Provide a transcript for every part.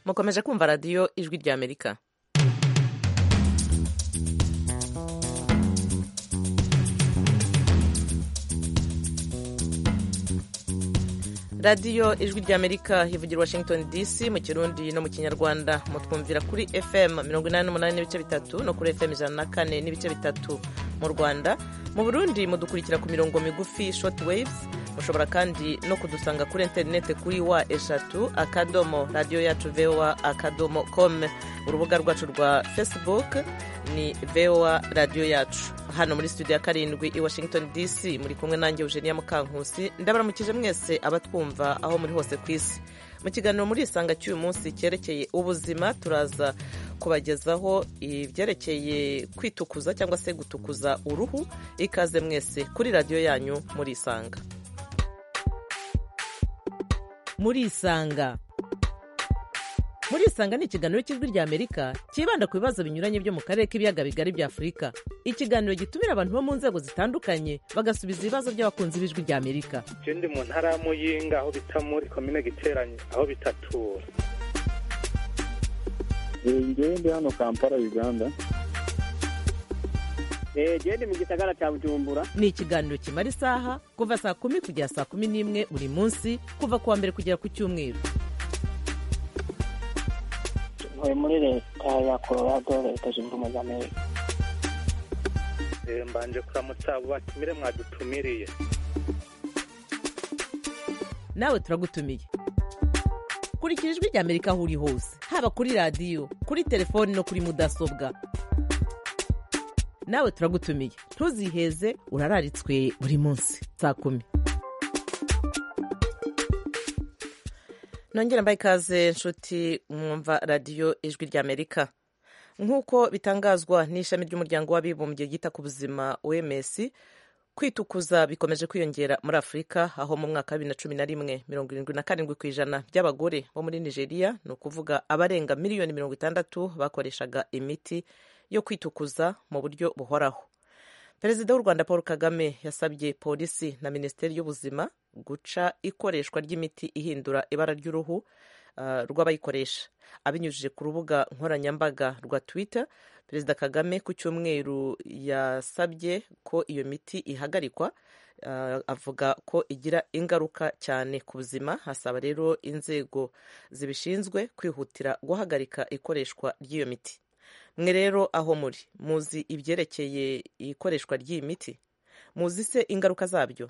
mukomeje kumva radiyo ijwi ry'amerika radiyo ijwi ry'amerika ivugira washington dc mu kirundi no mu kinyarwanda mutwumvira kuri fm 88 n'ibice bitatu no kuri fm 104 n'ibice bitatu mu rwanda mu burundi mudukurikira ku mirongo migufi short waves mushobora kandi no kudusanga kuri interinete kuri wa eshatu akadomo radiyo yacu voa akadomo com urubuga rwacu rwa facebook ni voa radiyo yacu hano muri studio ya karindwi i washington dc muri kumwe nanjye eugenia mukankusi ndabaramukije mwese abatwumva aho muri hose ku isi mu kiganiro muri isanga cy'uyu munsi cyerekeye ubuzima turaza kubagezaho ibyerekeye kwitukuza cyangwa se gutukuza uruhu ikaze mwese kuri radiyo yanyu muri isanga muri isanga muri isanga ni ikiganiro cy'ijwi ry'amerika cyibanda ku bibazo binyuranye byo mu karere k'ibiyaga bigari bya afurika ikiganiro gitumira abantu bo mu nzego zitandukanye bagasubiza ibibazo by'abakunzi b'ijwi ry'amerika je ndi mu ntara ya muyinga aho bita muri komine giteranye aho bitatura ngewe ndi hano kampala uganda gende mu gisagara cya bujumbura ni ikiganiro kimara isaha kuva saa kumi kugera saa kumi n'imwe buri munsi kuva ku wa mbere kugera ku cyumweru ntuye muri leta ya colorado leta zunze ubumwe za amerika Eh, mbanje kuramutsa abo batumire mwadutumiriye nawe turagutumiye kurikira ijwi ry'amerika aho uri hose haba kuri radiyo kuri telefoni no kuri mudasobwa nawe turagutumiye ntuziheze urararitswe buri munsi saa kumi nongera mbaye ikaze nshuti mwumva radiyo ijwi ry'amerika nk'uko bitangazwa n'ishami ry'umuryango w'abibumbye ryita ku buzima oms kwitukuza bikomeje kwiyongera muri afurika aho mu mwaka wa bibiri na cumi na rimwe mirongo irindwi na karindwi ku ijana by'abagore bo muri nigeria ni ukuvuga abarenga miliyoni mirongo itandatu bakoreshaga imiti yo kwitukuza mu buryo buhoraho perezida w'u rwanda paul kagame yasabye polisi na minisiteri y'ubuzima guca ikoreshwa ry'imiti ihindura ibara ry'uruhu uh, rw'abayikoresha abinyujije ku rubuga nkoranyambaga rwa twitter perezida kagame ku cyumweru yasabye ko iyo miti ihagarikwa uh, avuga ko igira ingaruka cyane ku buzima hasaba rero inzego zibishinzwe kwihutira guhagarika ikoreshwa ry'iyo miti mwe rero aho muri muzi ibyerekeye ikoreshwa ry'iyi miti muzi se ingaruka zabyo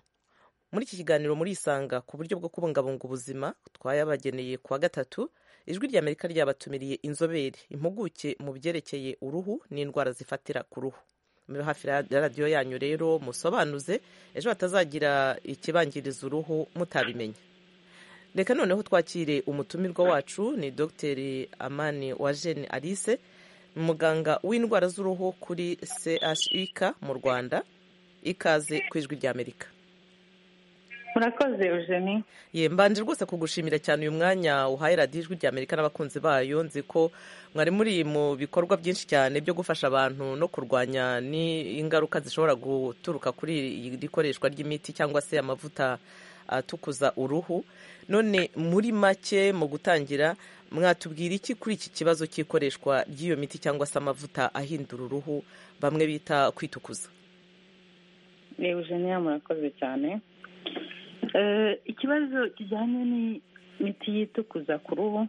muri iki kiganiro murisanga ku buryo bwo kubungabunga ubuzima twayabageneye kuwa gatatu ijwi ry'amerika ryabatumiriye inzobere impuguke mu byerekeye uruhu n'indwara zifatira ku ruhu muri hafi ya radiyo yanyu rero musobanuze ejo hatazagira ikibangiriza uruhu mutabimenye reka noneho twakire umutumirwa wacu ni dogiteri amani wajeni alice muganga w'indwara z'uruhu kuri chik mu rwanda ikaze ku ijwi ry'amerika murakoze eugenie ye mbanje rwose kugushimira cyane uyu mwanya uhaye radiyo ijwi ry'amerika n'abakunzi bayo nzi ko mwari muri mu bikorwa byinshi cyane byo gufasha abantu no kurwanya n'ingaruka zishobora guturuka kuri iri koreshwa ry'imiti cyangwa se amavuta atukuza uruhu none muri make mu gutangira mwatubwira iki kuri iki kibazo cy'ikoreshwa ry'iyo miti cyangwa se amavuta ahindura uruhu bamwe bita kwitukuza ni eugenie murakoze cyane ikibazo kijyanye n'imiti yitukuza ku ruhu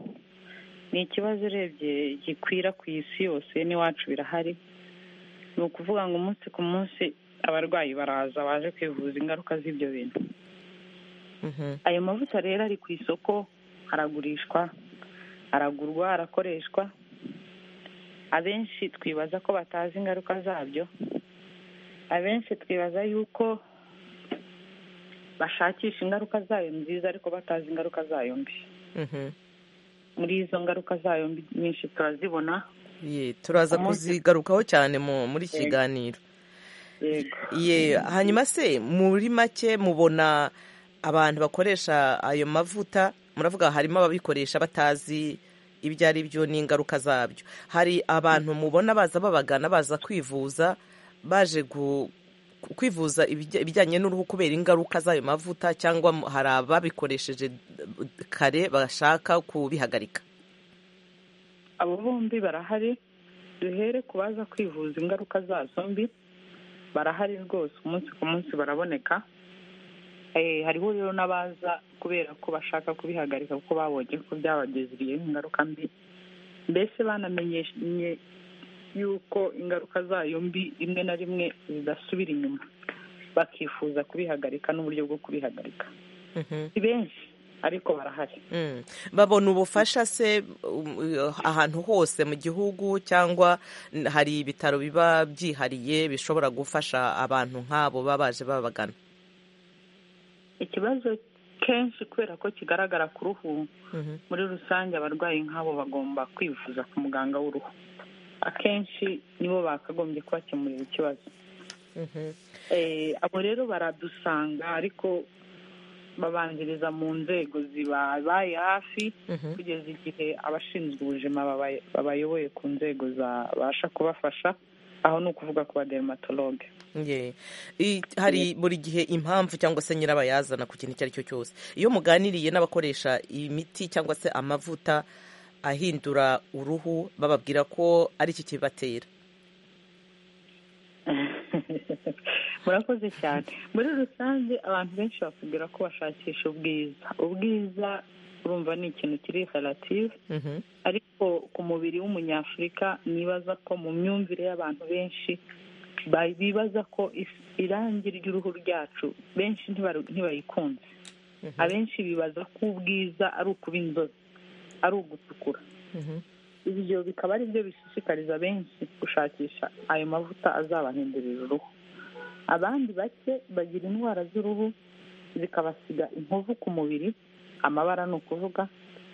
ni ikibazo urebye gikwira ku isi yose n'iwacu birahari ni ukuvuga ngo umunsi ku munsi abarwayi baraza baje kwivuza ingaruka z'ibyo bintu ayo mavuta rero ari ku isoko aragurishwa aragurwa arakoreshwa abenshi twibaza ko batazi ingaruka zabyo abenshi twibaza yuko bashakisha ingaruka zayo nziza ariko batazi ingaruka zayo mbi muri izo ngaruka zayo mbi nyinshi turazibona ye turaza kuzigarukaho cyane mu- muri iki kiganiro yego ye hanyuma se muri make mubona abantu bakoresha ayo mavuta muravuga harimo ababikoresha batazi ibyo ari byo n'ingaruka zabyo hari abantu mubona baza babagana baza kwivuza baje gu- kwivuza ibijya- ibijyanye n'uruhu kubera ingaruka z'ayo mavuta cyangwa hari ababikoresheje kare bashaka kubihagarika abo bombi barahari duhere ku baza kwivuza ingaruka zazo mbi barahari rwose umunsi ku munsi baraboneka Eh, hariho rero n'abaza kubera ko bashaka kubihagarika kuko babonye ko byabageziriye ingaruka mbi mbese banamenyeshe yuko ingaruka zayo mbi rimwe na rimwe zidasubira inyuma bakifuza kubihagarika n'uburyo bwo kubihagarika Mhm. si benshi ariko barahari Mm. babona ubufasha se um, ahantu hose mu gihugu cyangwa n- hari ibitaro biba byihariye bishobora gufasha abantu nk'abo baba baje babagana ikibazo kenshi kubera ko kigaragara ku ruhu Mhm. muri rusange abarwayi nk'abo bagomba kwivuza ku muganga w'uruhu akenshi nibo bakagombye kubakemurira ikibazo Mhm. Eh, abo rero baradusanga ariko babanziriza mu nzego zibabaye hafi Mhm. kugeza igihe abashinzwe ubuzima babaye- babayoboye ku nzego zabasha kubafasha aho ni ukuvuga ku badermatologe Ye. I- hari buri gihe impamvu cyangwa se nyirabayazana ku kintu icyo ari cyo cyose iyo muganiriye n'abakoresha imiti cyangwa se amavuta ahindura uruhu bababwira ko ari iki kibatera murakoze cyane muri rusange abantu benshi bakubwira ko bashakisha ubwiza ubwiza urumva ni ikintu kiri relative Mhm. ariko ku mubiri w'umunyafurika nibaza ko mu myumvire y'abantu benshi ba- bibaza ko is- irangi ry'uruhu ryacu benshi ntibaru- ntibayikunze Mhm. abenshi bibaza ko ubwiza ari ukuba inzobe ari ugutukura Mhm. ibyo bikaba ari byo bishishikariza benshi gushakisha ayo mavuta azabahindurira uruhu abandi bake bagira indwara z'uruhu zikabasiga inkovu ku mubiri amabara ni ukuvuga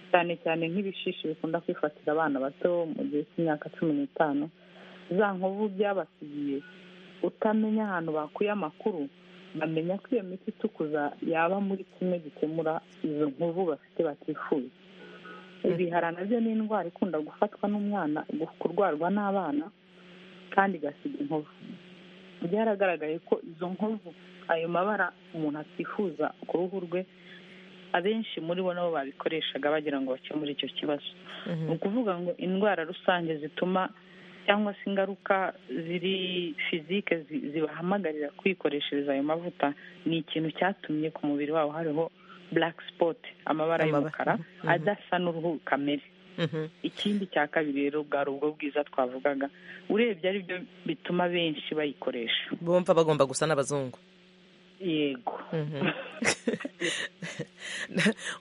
cyane cyane nk'ibishishi bikunda kwifatira abana bato mu gihe cy'imyaka cumi n'itanu za nkovu byabasigiye utamenya ahantu bakuye amakuru bamenya ko iyo miti itukuza yaba muri kimwe gikemura izo nkovu bafite batifuza ibihara nabyo ni indwara ikunda gufatwa n'umwana kurwarwa n'abana kandi igasiga inkovu byaragaragaye ko izo nkovu ayo mabara umuntu atifuza ku ruhu rwe abenshi muri bo nabo babikoreshaga bagira ngo bakemure icyo kibazo ni Mhm. ukuvuga ngo indwara rusange zituma cyangwa se ingaruka ziri fizike zi- zibahamagarira kwikoreshereza ayo mavuta ni ikintu cyatumye ku mubiri wabo hariho black spot amabara Amabara. y'umukara Mhm. adasa n'uruhu kamere Mhm. ikindi cya kabiri rero bwari ubwo bwiza twavugaga urebye ari byo bituma benshi bayikoresha bumva bagomba gusa n'abazungu yego Mhm.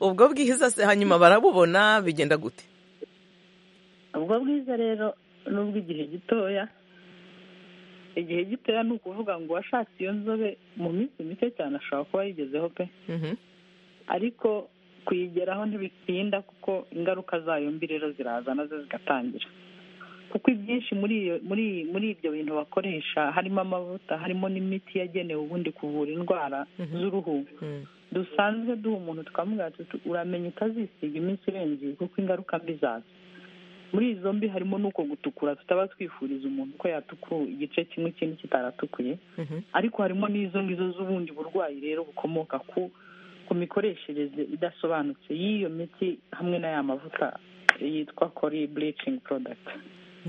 ubwo bwiza se hanyuma barabubona bigenda gute ubwo bwiza rero ni ubw'igihe gitoya igihe gitoya ni ukuvuga ngo uwashatse iyo nzobe mu minsi mike cyane ashobora kuba yigezeho pe Mhm. ariko kuyigeraho ntibitinda kuko ingaruka zayo mbi rero ziraza nazo zigatangira kuko ibyinshi muri iyo muri muri ibyo bintu bakoresha harimo amavuta harimo n'imiti yagenewe ubundi kuvura indwara Mhm. z'uruhu Mhm. dusanzwe duha umuntu twamubwira tuti uramenya utazisiga iminsi irenze iyi kuko ingaruka mbi zaza muri izo mbi harimo n'uko gutukura tutaba twifuriza umuntu ko yatukura igice kimwe ikindi kitaratukuye Mhm. ariko harimo n'izo ngizo z'ubundi burwayi rero bukomoka ku ku mikoreshereze idasobanutse y'iyo miti hamwe n'aya mavuta yitwa kori bulicingi porodakiti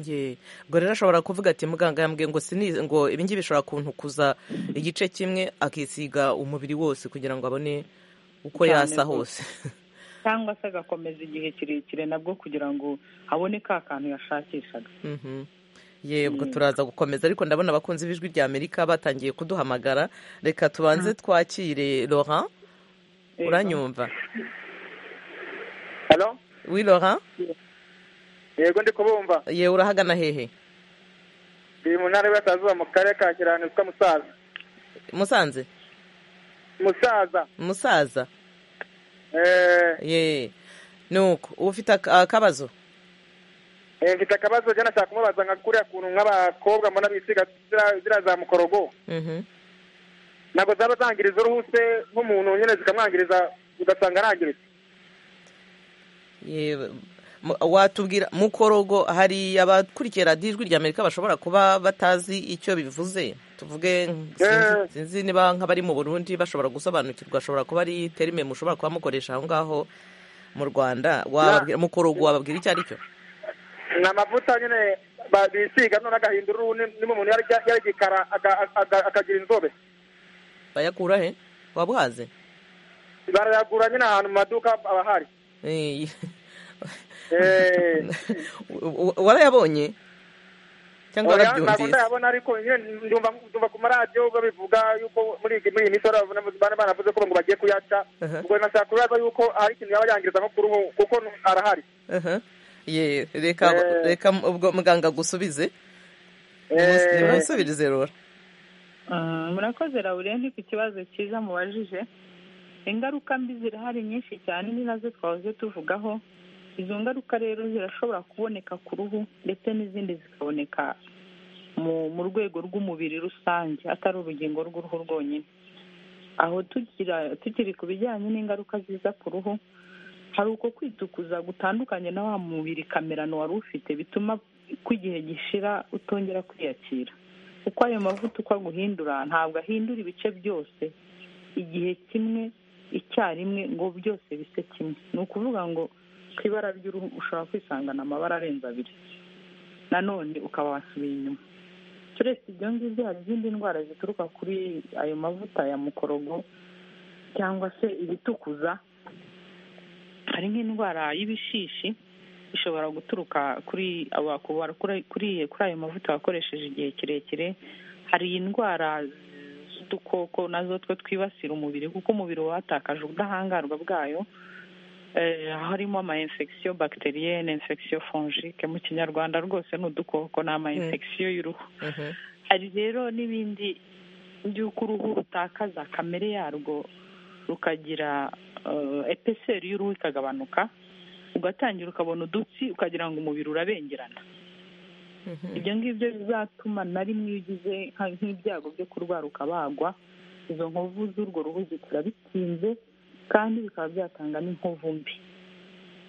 Ye. ubwo rero ashobora kuvuga ati muganga yambwiye ngo sinize ngo ibi ngibi bishobora kuntukuza igice kimwe akisiga umubiri wose kugira ngo abone uko Cyane yasa hose rwose. cyangwa se agakomeza igihe kirekire nabwo kugira ngo abone ka kantu yashakishaga Mhm. ye ubwo turaza gukomeza ariko ndabona abakunzi b'ijwi rya amerika batangiye kuduhamagara reka tubanze twakire laurent uranyumva halo wi laurent yego ndi kubumva ye urahagana hehe ndi mu ntara y'uburasirazuba mu karere ka kirano yitwa musaza musanze musaza musaza eh ye nuko uba ufite ak- akabazo eh, mfite akabazo jya nashaka kumubaza nka kuriya kuntu nk'abakobwa mbona bisiga ziriya- ziriya za mukorogo Mhm. ntabwo zaba zangiriza uruhu se nk'umuntu nyine zikamwangiriza ugasanga arangiritse ye mu- watubwira mukorogo hari abakurikiye radiyo ijwi rya amerika bashobora kuba batazi icyo bivuze tuvuge sinzi- Eh. sinzi niba nk'abari mu burundi bashobora gusobanukirwa ashobora kuba ari terime mushobora kuba mukoresha aho ngaho mu rwanda wababwira mukorogo wababwira icyo ari cyo ni amavuta nyine ba- bisiga none agahindura uruhu niba umuntu yarya- yarigikara aga- aga- akagira inzobe bayakura he wabwaze barayagura nyine ahantu mu maduka aba ahari Eh, Eh, wa- warayabonye cyangwa oya, ntabwo warabyumvise ndayabona ariko nyine ndumva ndumva ku maradiyo babivuga yuko muri iyi muri iyi minsi bana- bana banavuze ko ngo bagiye kuyaca Aha. ubwo nashaka kubaza yuko hari ikintu yaba yangiriza nko ku ruhu kuko arahari Aha. ye reka Eh. reka ubwo muganga agusubize Eh, nimusubirize rora Mm, murakoze laurenti ku kibazo cyiza mubajije ingaruka mbi zirahari nyinshi cyane ni nazo twahoze tuvugaho izo ngaruka rero zirashobora kuboneka ku ruhu ndetse n'izindi zikaboneka mu mu rwego rw'umubiri rusange atari urugingo rw'uruhu rwonyine aho tugira tukiri ku bijyanye n'ingaruka ziza ku ruhu hari uko kwitukuza gutandukanye na wa mubiri kamerano wari ufite bituma ko igihe gishira utongera kwiyakira uko ayo mavuta uko aguhindura ntabwo ahindura ibice byose igihe kimwe icyarimwe ngo byose bise kimwe ni ukuvuga ngo ku ibara ry'uruhu ushobora kwisangana amabara arenze abiri nanone ukaba wasubiye inyuma turetse ibyo ngibyo hari izindi ndwara zituruka kuri ayo mavuta ya mukorogo cyangwa se ibitukuza hari nk'indwara y'ibishishi ishobora guturuka kuri aba- ku ba- kuri kuri kuri ayo mavuta wakoresheje igihe kirekire hari indwara z'udukoko nazo two twibasira umubiri kuko umubiri uba watakaje ubudahangarwa bwayo Eh, harimo ama infection bacterienne infection fongique mu kinyarwanda rwose ni udukoko ni ama infection y'uruhu Mhm. hari rero n'ibindi by'uko uruhu rutakaza kamere yarwo rukagira eh, epeseri y'uruhu ikagabanuka ugatangira ukabona udutsi ukagira ngo umubiri urabengerana Mhm. ibyo ngibyo bizatuma na rimwe iyo ugize nka- nk'ibyago byo kurwara ukabagwa izo nkovu z'urwo ruhu zikura bitinze kandi bikaba byatanga n'inkovu mbi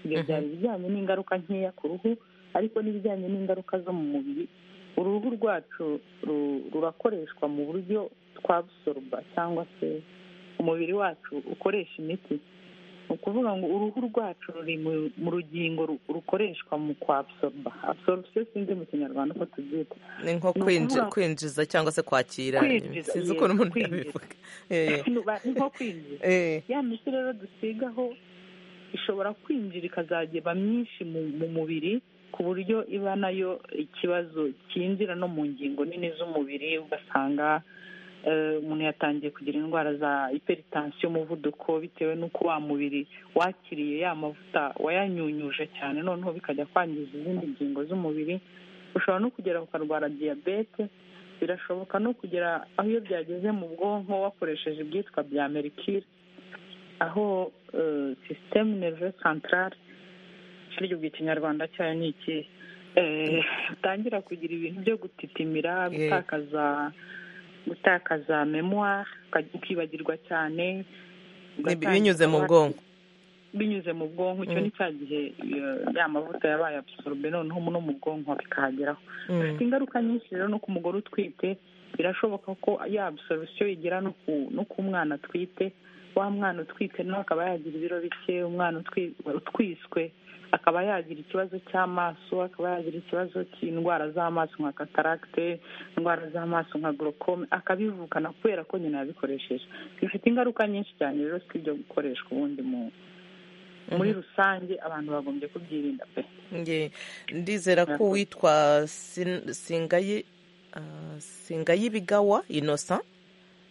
ibyo Mhm. byari ibijyanye n'ingaruka nkeya ku ruhu ariko n'ibijyanye n'ingaruka zo mu mubiri uruhu rwacu ru- rurakoreshwa mu buryo twabusoruba cyangwa se umubiri wacu ukoresha imiti ni ukuvuga ngo uruhu rwacu ruri mu- mu rugingo ru- rukoreshwa mu kwabsorba absorption sinzi mu kinyarwanda uko tubyita ni nko Ni kwinji- ukuvuga- kwinjiza cyangwa se kwakira Kwinjiza, sinzi yego, ukuntu umuntu kwinjiza. yabivuga Eh, Ni ba- ni nko kwinjira eh. ya miti rero dusigaho ishobora kwinjira ikazageba myinshi mu mu mubiri ku buryo iba nayo ikibazo cyinjira no mu ngingo nini z'umubiri ugasanga eh, umuntu yatangiye kugira indwara za hypertension umuvuduko bitewe n'uko wa mubiri wakiriye ya mavuta wayanyunyuje cyane noneho bikajya kwangiza izindi ngingo z'umubiri ushobora no kugera ukarwara diyabete birashoboka no kugera aho iyo byageze mu bwonko wakoresheje ibyitwa bya merikire aho eh, sisiteme nerve santarare kiryo ikinyarwanda cyayo ni iki Eh, utangira kugira ibintu byo gutitimira gutakaza gutakaza memoire ukajya ukibagirwa cyane Ni ugatangira binyuze mu kuba- bwonko binyuze mu bwonko icyo Mm. ni cya gihe eh, ya mavuta yabaye absorbe noneho no mu bwonko bikahageraho Mm. bifite ingaruka nyinshi rero no ku mugore utwite birashoboka ko ya absorption igera no ku no ku mwana atwite wa mwana utwite nawe akaba yagira ibiro bike umwana utwi- utwiswe akaba yagira ikibazo cy'amaso akaba yagira ikibazo cy'indwara z'amaso nka cataracte indwara z'amaso nka glaucome akabivukana kubera ko nyina yabikoresheje bifite ingaruka nyinshi cyane rero si ibyo gukoreshwa ubundi mu muri rusange abantu bagombye kubyirinda pe Nge- ndizera ko Murakoze. uwitwa Sin- singayi ah, singayibigawa innocent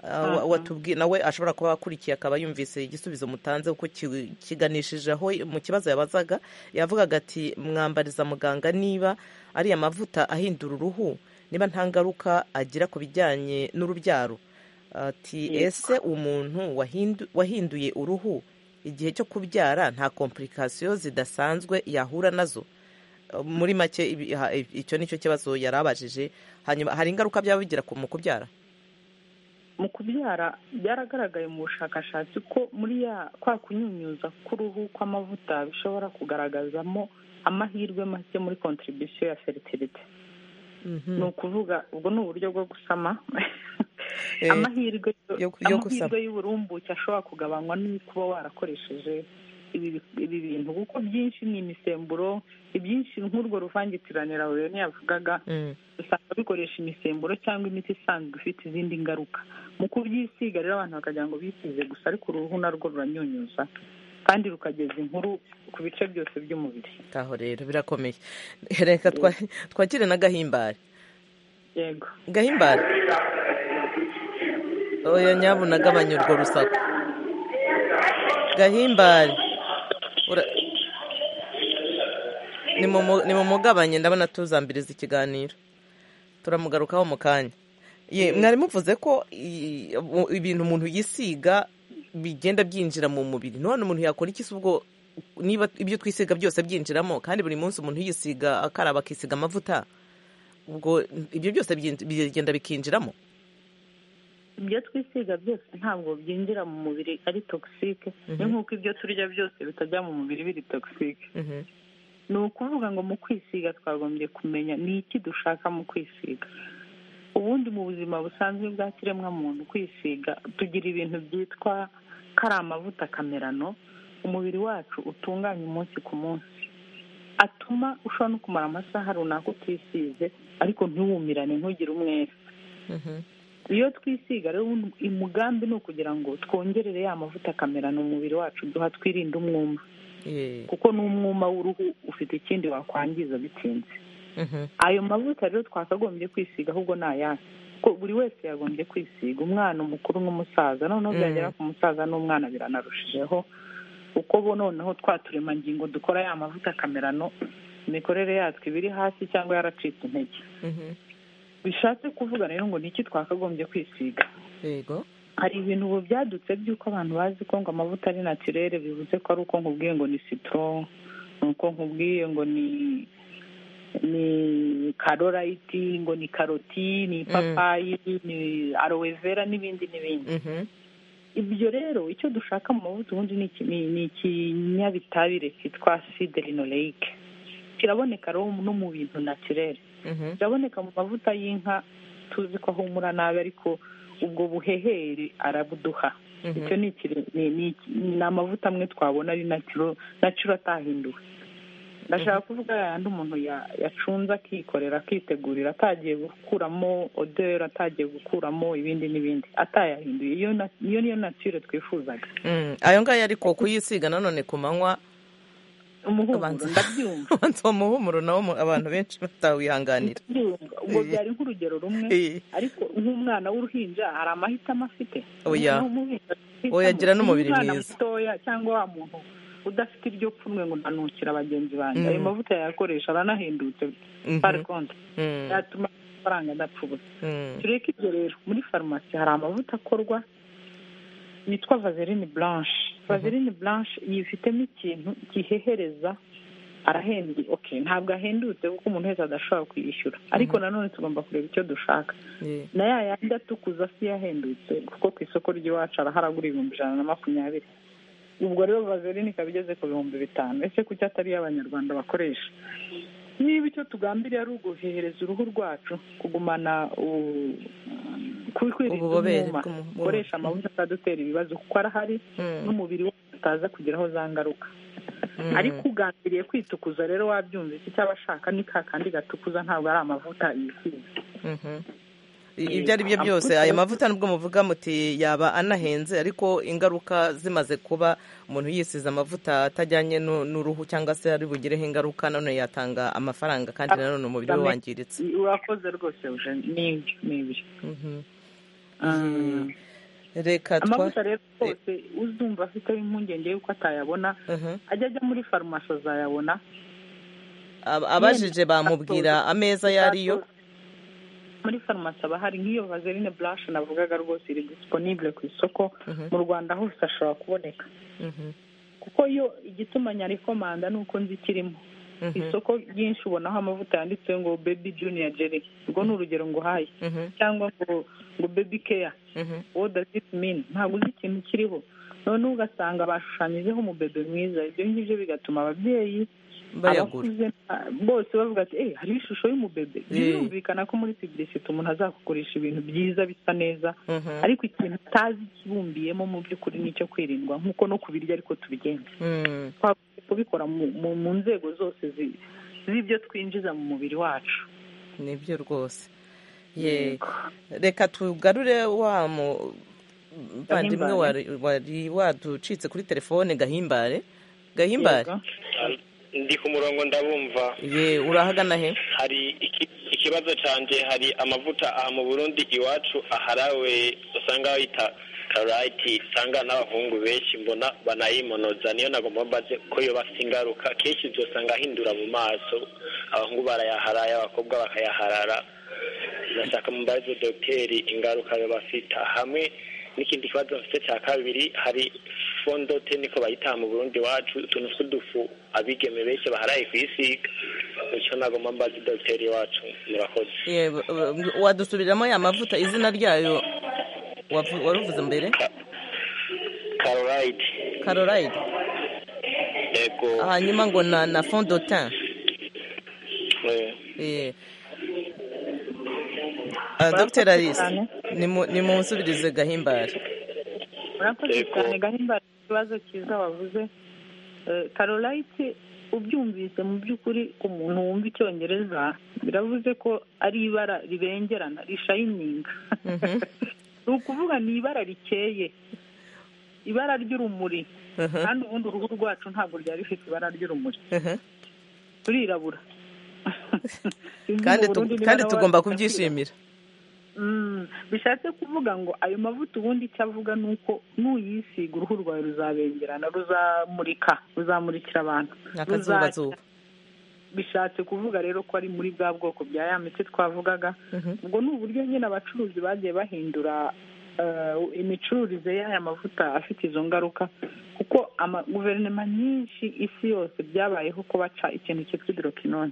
ah, wa- Aha. watubwi- nawe ashobora kuba akurikiye akaba yumvise igisubizo mutanze kuko ki- kiganishije aho mu kibazo yabazaga yavugaga ati mwambariza muganga niba ariya mavuta ahindura uruhu niba nta ngaruka agira ku bijyanye n'urubyaro ati Yego. ese umuntu wahindu- wahinduye uruhu igihe cyo kubyara nta komplikasiyo zidasanzwe yahura nazo muri make ibi- ha- icyo ni cyo kibazo yari abajije hanyuma hari ingaruka byaba bigira ku- mu kubyara mu kubyara byaragaragaye mu bushakashatsi ko muri ya kwa kunyunyuza k'uruhu kw'amavuta bishobora kugaragazamo amahirwe make muri contribution ya fertility ni ukuvuga ubwo ni uburyo bwo gusama Eh, amahirwe yo- yo gusama. amahirwe y'uburumbuke ashobora kugabanywa no kuba warakoresheje ibi ibi ibintu kuko byinshi ni imisemburo ibyinshi nk'urwo ruvangitirane rero yavugaga Mm. usanga bikoresha imisemburo cyangwa imiti isanzwe ifite izindi ngaruka mu kubyisiga rero abantu bakagira ngo bisize gusa ariko uruhu narwo ruranyunyuza kandi rukageza inkuru ku bice byose by'umubiri ngaho rero birakomeye reka twa- twakire na gahimbare yego gahimbare oya nyabuna agabanya urwo rusaku gahimbare Ura- Nimumu- nimumugabanye ndabona tuzambiriza ikiganiro turamugarukaho mu kanya ye mwari muvuze ko i- mu- ibintu umuntu yisiga bigenda byinjira mu mubiri none umuntu yakora iki se ubwo niba ibyo twisiga byose byinjiramo kandi buri munsi umuntu yisiga akaraba akisiga amavuta ubwo ibyo byose byinji- bigenda bikinjiramo ibyo twisiga byose ntabwo byinjira mu mubiri ari togisike ni nk'uko ibyo turya byose bitajya mu mubiri biri togisike Mhm. ni ukuvuga ngo mu kwisiga twagombye kumenya ni iki dushaka mu kwisiga ubundi mu buzima busanzwe bwa kiremwamuntu kwisiga tugira ibintu byitwa kari amavuta kamerano umubiri wacu utunganya umunsi ku munsi atuma ushobora no kumara amasaha runaka utisize ariko ntiwumirane ntugire umwere Mhm. iyo twisiga rero ubundi umugambi ni ukugira ngo twongerere ya mavuta kamerano umubiri wacu duha twirinde umwuma Ye. kuko n'umwuma w'uruhu ufite ikindi wakwangiza bitinze Mhm. ayo mavuta rero twakagombye kwisiga ahubwo ni ayahe kuko buri wese yagombye kwisiga umwana umukuru n'umusaza noneho Mm. byagera ku musaza n'umwana biranarushijeho kuko bo noneho twa turemangingo dukora ya mavuta kamerano imikorere yatwo iba iri hasi cyangwa yaracitse intege Mhm. bishatse kuvuga rero ngo ni iki twakagombye kwisiga yego hari ibintu ubu byadutse by'uko abantu bazi ko ngo amavuta ari natirere bivuze ko ari uko nkubwiye ngo ni sitoro ni uko nkubwiye ngo ni ni karorayiti ngo ni karoti ni ipapayi ni arowevera n'ibindi n'ibindi Mhm. ibyo rero icyo dushaka mu mavuta ubundi ni iki- ni- ni ikinyabitabire cyitwa siderinoleike kiraboneka rero no mu bintu natirere Mhm. biraboneka mu mavuta y'inka tuzi ko ahumura nabi ariko ubwo buhehere arabuduha Mhm. icyo ni ikire- ni- ni iki- ni amavuta amwe twabona ari nacuro nacuro atahinduwe ndashaka kuvuga yayandi umuntu ya- yacunze akikorera akitegurira atagiye gukuramo oderi atagiye gukuramo ibindi n'ibindi atayahinduye iyo na- iyo niyo natire twifuzaga Mm. ayo ngayo ariko kuyisiga nanone ku manywa umuhumuro Abanza. ndabyumva abanza uwo muhumuro nawo mu- abantu benshi batawihanganira ndabyumva ubwo byari nk'urugero rumwe Eh, ariko nk'umwana w'uruhinja hari amahitamo afite Oya. Umwana w'umuhinja afite Oya, agira amahitamo. n'umubiri Umwana mwiza. mutoya cyangwa wa muntu udafite ibyo pfunwe ngo ntanukira bagenzi banjye Mm. ayo mavuta yayakoresha aranahendutse Mhm. pari konti mm, yatuma amafaranga adapfa ubusa mm. tureke ibyo rero muri farumasi hari amavuta akorwa yitwa vaseline blanche vaseline blanche yifitemo ikintu gihehereza arahenduye okay ntabwo ahendutse kuko umuntu wese adashobora kuyishyura ariko nanone tugomba kureba icyo dushaka Eh, na ya yandi atukuza si yahendutse kuko ku isoko ry'iwacu arahari agura ibihumbi ijana na makumyabiri ubwo rero vaseline ikaba igeze ku bihumbi bitanu ese kuki atari iy'abanyarwanda bakoresha niba icyo tugambiriye ari uguhehereza uruhu rwacu kugumana u- ku- kwirinda Ububobere umwuma bw'umu- dukoresha amavuta atadutera ibibazo kuko arahari Mm. n'umubiri wacu utaza kugeraho za ngaruka Mm. ariko ugambiriye kwitukuza rero wabyumva iki cyaba ashaka ni ka kandi gatukuza ntabwo ari amavuta yisize Mhm. I- ibyo ari byo byose ayo mavuta nubwo muvuga muti yaba anahenze ariko ingaruka zimaze kuba umuntu yisize amavuta atajyanye nu- n'uruhu cyangwa se ari bugireho ingaruka none yatanga amafaranga kandi nanone umubiri we wangiritse urakoze rwose uje ni ibyo ni ibyo Mhm. Mm. reka twa amavuta rero rwose uzumva afite impungenge y'uko atayabona Mhm. ajya ajya muri farumasi azayabona Ab- abajije bamubwira ameza ayo ariyo muri farumasi aba hari nk'iyo vaseline blanche navugaga rwose iri disponible ku isoko mu rwanda hose ashobora kuboneka Mhm. kuko yo igituma nyarikomanda ni uko nzi ikirimo Mhm. isoko ryinshi ubonaho amavuta yanditseho ngo baby junior jelly urwo ni urugero nguhaye Mhm. cyangwa ngo ngo baby care Mhm. what does it mean ntabwo uzi ikintu kiriho noneho ugasanga bashushanyijeho umubebe mwiza ibyo ngibyo bigatuma ababyeyi bayagura abakuze na- bose bavuga ati eh hariho ishusho y'umubebe birumvikana ko muri publicity umuntu azakugurisha ibintu byiza bisa neza Mhm. ariko ikintu utazi kibumbiyemo mu by'ukuri nicyo kwirindwa nk'uko no kubirya ariko tubigenza Mm. twavuze kubikora mu- mu- mu nzego zose zi- z'ibyo twinjiza mu mubiri wacu nibyo rwose ye reka tugarure wa muvandimwe wari wari waducitse kuri telefone gahimbare gahimbare Yego. ndi ku murongo ndabumva ye urahagana he hari iki- ikibazo cyanjye hari amavuta aha mu burundi iwacu aharawe usanga bayita karayiti usanga n'abahungu benshi mbona banayimonoza niyo nagomba mbaze ko yo bafite ingaruka kenshi uzasanga ahindura mu maso abahungu barayaharaya abakobwa bakayaharara ndashaka mbaze dogiteri ingaruka yo bafite hamwe n'ikindi kibazo mfite cya kabiri hari fondote niko bayitaha mu burundi iwacu utuntu tw'udufu abigeme benshi baharaye kwisiga icyo nagomba mbaze dogiteri wacu murakoze ye b- b- wadusubiriramo ya mavuta izina ryayo wavu- waruvuze mbere karorayidi karorayidi yego hanyuma ngo na na fondotin eh, Eh. Ah, Dr Alice cyane. nimu- nimunsubirize gahimbare murakoze Yego. cyane gahimbara ikibazo cyiza wavuze Eh, karorayiti ubyumvise mu by'ukuri ku muntu wumva icyongereza biravuze ko ari ibara ribengerana rishayininga Mhm. ni ukuvuga ni ibara rikeye ibara ry'urumuri Mhm. kandi ubundi uruhu rwacu ntabwo ryari rifite ibara ry'urumuri Mhm. turirabura kandi Mu tu- Burundi kandi niba tugomba nawe- kubyishimira Mm, bishatse kuvuga ngo ayo mavuta ubundi icyo avuga ni uko nuyisiga uruhu rwawe ruzabengerana ruzamurika ruzamurikira abantu akazubazuba bishatse kuvuga rero ko ari muri bwa bwoko bya ya miti twavugaga Mhm. ubwo ni uburyo nyine abacuruzi bagiye bahindura eh, imicururize y'aya mavuta afite izo ngaruka kuko ama- guverinoma nyinshi isi yose byabayeho ko baca ikintu cyitwa hidrokinone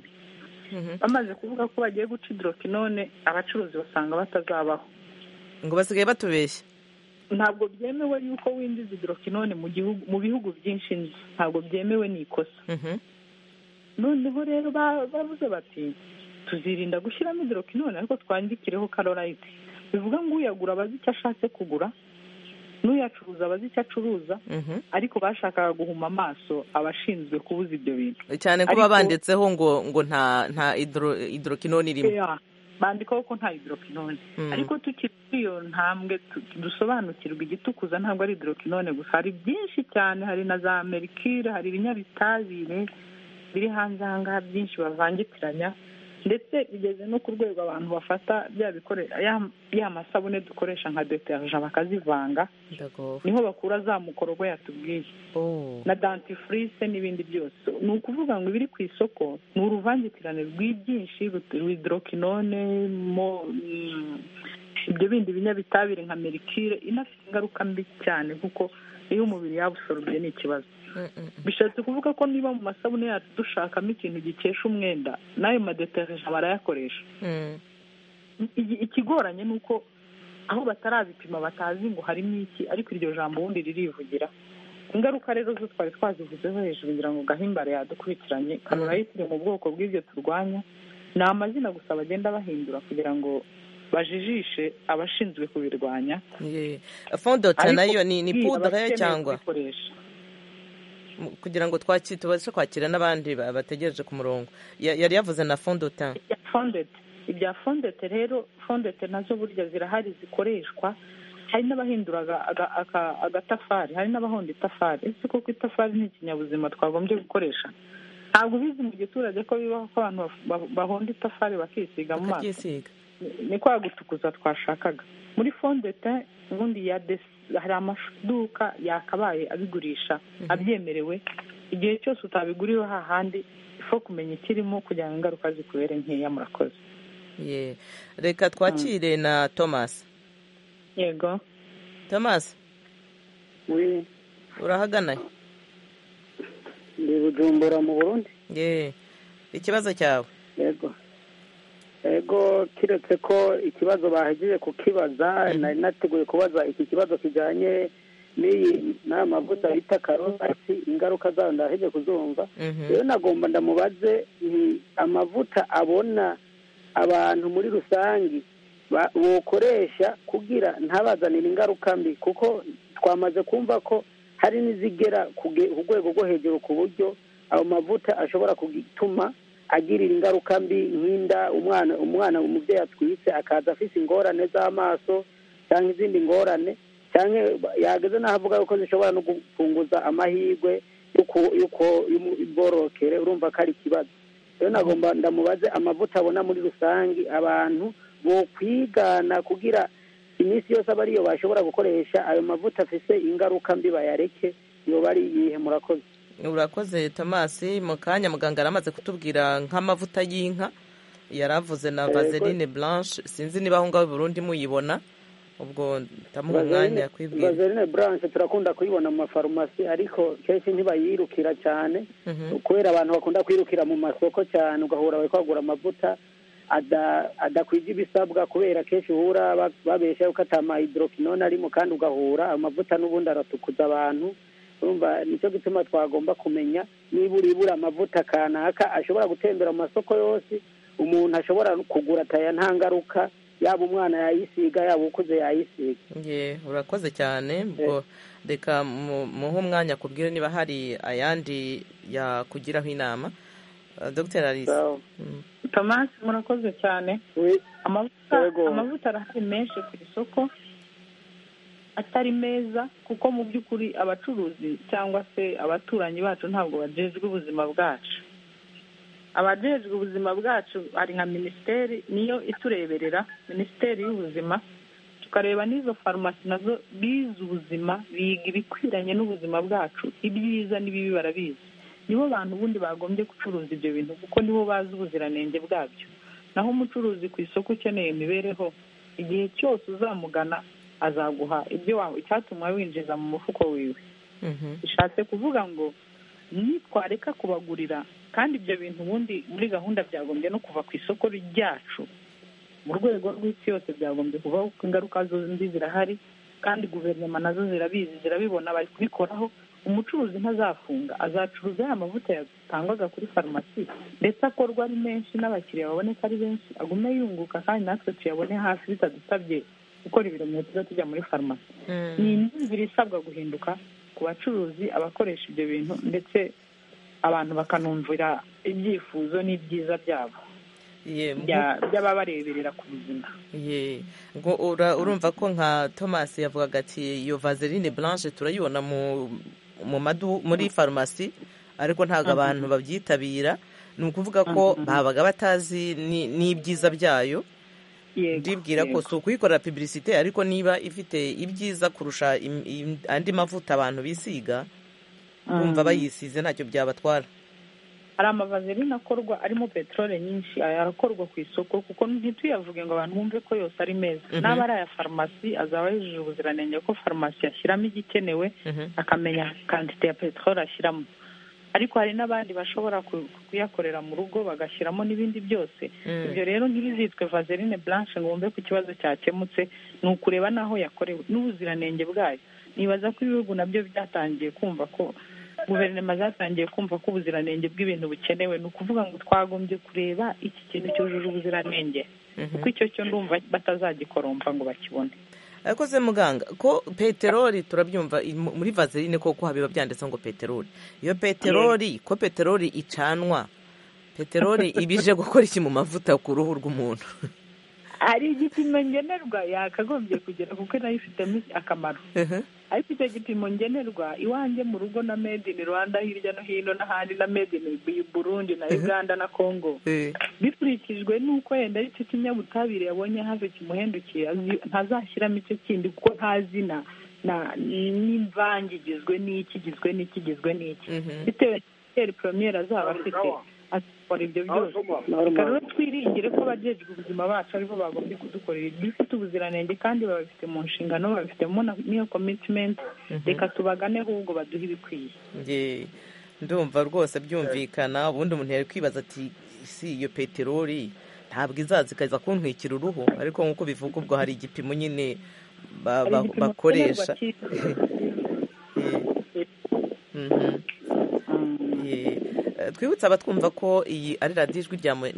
Mhm. bamaze kuvuga ko bagiye guca hidrokinone abacuruzi basanga batazabaho ngo basigaye batubeshya ntabwo byemewe yuko winjiza hidrokinone mu gihugu mu bihugu byinshi ntabwo byemewe ni ikosa Mhm. noneho rero ba- bavuze bati tuzirinda gushyiramo hidrokinone ariko twandikireho karorayiti bivuga ngo uyagura abazi icyo ashatse kugura n'uyacuruza abazi icyo acuruza Mhm. ariko bashakaga guhuma amaso abashinzwe kubuza ibyo bintu cyane kuba Ariko- banditseho ngo ngo nta nta hidro- hidrokinone irimo Yeah. bandikaho ko nta hidrokinone Mm. ariko tukiri kuri iyo ntambwe tu- dusobanukirwa igitukuza ntabwo ari hidrokinone gusa hari byinshi cyane hari na za merikire hari ibinyabitabire biri hanze aha ngaha byinshi bavangitiranya ndetse bigeze no ku rwego abantu bafata bya bikore- ya- ya masabune dukoresha nka deterja bakazivanga ndagowe niho bakura za mukorogo yatubwiye Oh. na dantifrice n'ibindi byose ni ukuvuga ngo ibiri ku isoko ni uruvangitirane rw'ibyinshi rw'hidrokinone mo mm, ibyo bindi binyabitabire nka merikire inafite ingaruka mbi cyane kuko iyo umubiri yawusorobye ni ikibazo Mm, mm, bishatse kuvuga ko niba mu masabune yacu dushakamo ikintu gikesha umwenda n'ayo madeterija barayakoresha mm. Iki- ikigoranye ni uko aho batarabipima batazi ngo harimo iki ariko iryo jambo ubundi ririvugira ingaruka rero zo twari twazivuzeho hejuru ngira ngo gahimbare yadukurikiranye karorayiti iri mu bwoko bw'ibyo turwanya ni amazina gusa bagenda bahindura kugira ngo bajijishe abashinzwe kubirwanya Ye. fondotin Ariko nayo ni ni kubwira pudre abakeneye cyangwa kubikoresha. mu- kugira ngo twaki- tubashe kwakira n'abandi ba- bategereje ku murongo Ya- yari yavuze na fondotin ibya fondete ibya fondete rero fondete nazo burya zirahari zikoreshwa hari n'abahindura aga- aga- aka- agatafari hari n'abahonda itafari ese koko itafari ni ikinyabuzima twagombye gukoresha ntabwo ubizi mu giturage ko bibaho ko abantu baf- ba- bahonda itafari bakisiga mu maso akaryisiga ni kwa gutukuza twashakaga muri fondete ubundi ya desi hari amaduka yakabaye abigurisha abyemerewe igihe cyose utabiguriwe hahandi ifo kumenya ikirimo kugira ngo ingaruka zikubere nkeya murakoze Ye. reka twakire na thomas yego thomas we urahagana he? ndi bujumbura mu burundi ye ikibazo cyawe yego yego kiretse ko ikibazo bahejeje kukibaza nari nateguye kubaza iki kibazo kijyanye n'iyi n'aya mavuta bita karorasi ingaruka zayo ndaheje kuzumva Mhm. rero nagomba ndamubaze mm, amavuta abona abantu muri rusange ba- bokoresha kugira ntabazanire ingaruka mbi kuko twamaze kumva ko hari n'izigera ku ge- ku rwego rwo hejuru ku buryo ayo mavuta ashobora gutuma agirira ingaruka mbi nk'inda umwana umwana umubyeyi atwitse akaza afite ingorane z'amaso cyangwa izindi ngorane cyangwa yageze n'aho avuga ko zishobora no gufunguza amahirwe y'uko- y'uko- y'imborokere urumva ko ari ikibazo rero nagomba ndamubaze amavuta abona muri rusange abantu bo kwigana kugira iminsi yose aba ariyo bashobora gukoresha ayo mavuta afise ingaruka mbi bayareke iyo bari iyihe murakoze urakoze tomasi mu kanya muganga yaramaze kutubwira nk'amavuta y'inka yaravuze na vaseline blanche sinzi niba aho ngaho i burundi muyibona ubwo ndamuha umwanya yakwibwira vaseline blanche turakunda kuyibona mu mafarumasi ariko kenshi ntibayirukira cyane Mhm. kubera abantu bakunda kwirukira mu masoko cyane ugahura bari kwagura amavuta ada- adakwije ibisabwa kubera kenshi uhura ba- babesha yuko atamayidoropinone arimo kandi ugahura amavuta n'ubundi aratukuza abantu urumva nicyo gituma twagomba kumenya niba uribura amavuta kanaka ashobora gutembera mu masoko yose umuntu ashobora kugura ataya nta ngaruka yaba umwana yayisiga yaba ukuze yayisiga Ye, urakoze cyane ubwo reka mu- muhe umwanya akubwire niba hari ayandi yakugiraho inama Uh, dr arisa So, tomasi murakoze cyane we- amavuta Yego. amavuta arahari menshi ku isoko atari meza kuko mu by'ukuri abacuruzi cyangwa se abaturanyi bacu ntabwo bajejwe ubuzima bwacu abajejwe ubuzima bwacu hari nka minisiteri niyo itureberera minisiteri y'ubuzima tukareba n'izo farumasi nazo bize ubuzima biga ibikwiranye n'ubuzima bwacu ibyiza n'ibibi barabizi nibo bantu ubundi bagombye gucuruza ibyo bintu kuko nibo bazi ubuziranenge bwabyo naho umucuruzi ku isoko ukeneye imibereho igihe cyose uzamugana azaguha ibyo wa icyatuma winjiza mu mufuko wiwe Mhm. bishatse kuvuga ngo nitwareka kubagurira kandi ibyo bintu ubundi muri gahunda byagombye no kuva ku isoko ryacu mu rwego rw'isi yose byagombye kuvaho kuko ingaruka zo mbi zirahari kandi guverinoma nazo zirabizi zirabibona bari kubikoraho umucuruzi ntazafunga azacuruza ya mavuta yatangwaga kuri farumasi ndetse akorwa ari menshi n'abakiriya baboneka ari benshi agume yunguka kandi natwe tuyabone hafi bitadusabye gukora ibirometero tujya muri farumasi ni imyumvire isabwa guhinduka ku bacuruzi abakoresha ibyo bintu ndetse abantu bakanumvira ibyifuzo n'ibyiza byabo Ye, bya- by'ababareberera ku buzima ye ngo ura- urumva ko nka thomas yavugaga ati iyo vaseline blanche turayibona mu mu madu muri farumasi ariko ntabwo abantu babyitabira ni ukuvuga ko babaga batazi ni- n'ibyiza byayo Yego, ndibwira ko yego. si ukuyikorera publicité ariko niba ifite ibyiza kurusha im- im- andi mavuta abantu bisiga bumva bayisize ntacyo byabatwara hari amavazeline akorwa arimo peteroli nyinshi aya arakorwa ku isoko kuko ntituyavuge ngo abantu bumve ko yose ari meza Mhm. n'aba ari aya farumasi azaba yujuje ubuziranenge ko farumasi yashyiramo igikenewe Mhm. akamenya kantite ya peteroli ashyiramo ariko hari n'abandi bashobora ku- kuyakorera mu rugo bagashyiramo n'ibindi byose Mm. ibyo rero ntibizitwe vaseline blanche ngo wumve ko ikibazo cyakemutse ni ukureba n'aho yakorewe n'ubuziranenge bwayo nibaza ko ibihugu nabyo byatangiye kumva ko guverinoma zatangiye kumva ko ubuziranenge bw'ibintu bukenewe ni ukuvuga ngo twagombye kureba iki kintu cyujuje ubuziranenge kuko icyo cyo ndumva batazagikoromba ngo bakibone akoze muganga ko peteroli turabyumva i- mu- muri vaseline koko habiba byanditse ngo peteroli iyo peteroli ko peteroli icanwa peteroli iba ije gukora iki mu mavuta ku ruhu rw'umuntu hari igipimo ngenerwa yakagombye kugera kuko nayo ifitemo akamaro ariko icyo gipimo ngenerwa iwanjye mu rugo na made in rwanda hirya no hino n'ahandi na made in burundi na uganda na congo Eh, bikurikijwe n'uko yenda ari cyo kinyabutabire yabonye hafi kimuhendukiye azi- ntazashyiramo icyo kindi kuko nta zina na- n'imvange igizwe n'iki igizwe n'iki igizwe n'iki mhm. bitewe n'igiteri poromiyeri azaba afite akora ibyo byose reka rero twiringire ko abajejwe ubuzima bacu aribo bagomba kudukorera ibifite ubuziranenge kandi babifite mu nshingano babifitemo na- n'iyo komitimenti reka tubagane ahubwo baduhe ibikwiye Nge- ndumva rwose byumvikana ubundi umuntu yari kwibaza ati si iyo peteroli ntabwo izaza ikaza kuntwikira uruhu ariko nk'uko bivuga ubwo hari igipimo nyine ba- Hari ba- igipimo bakoresha nkenerwa Eh, mhm. cy'isi. Ye, twibutse abatwumva ko iyi ari radiyo ijwi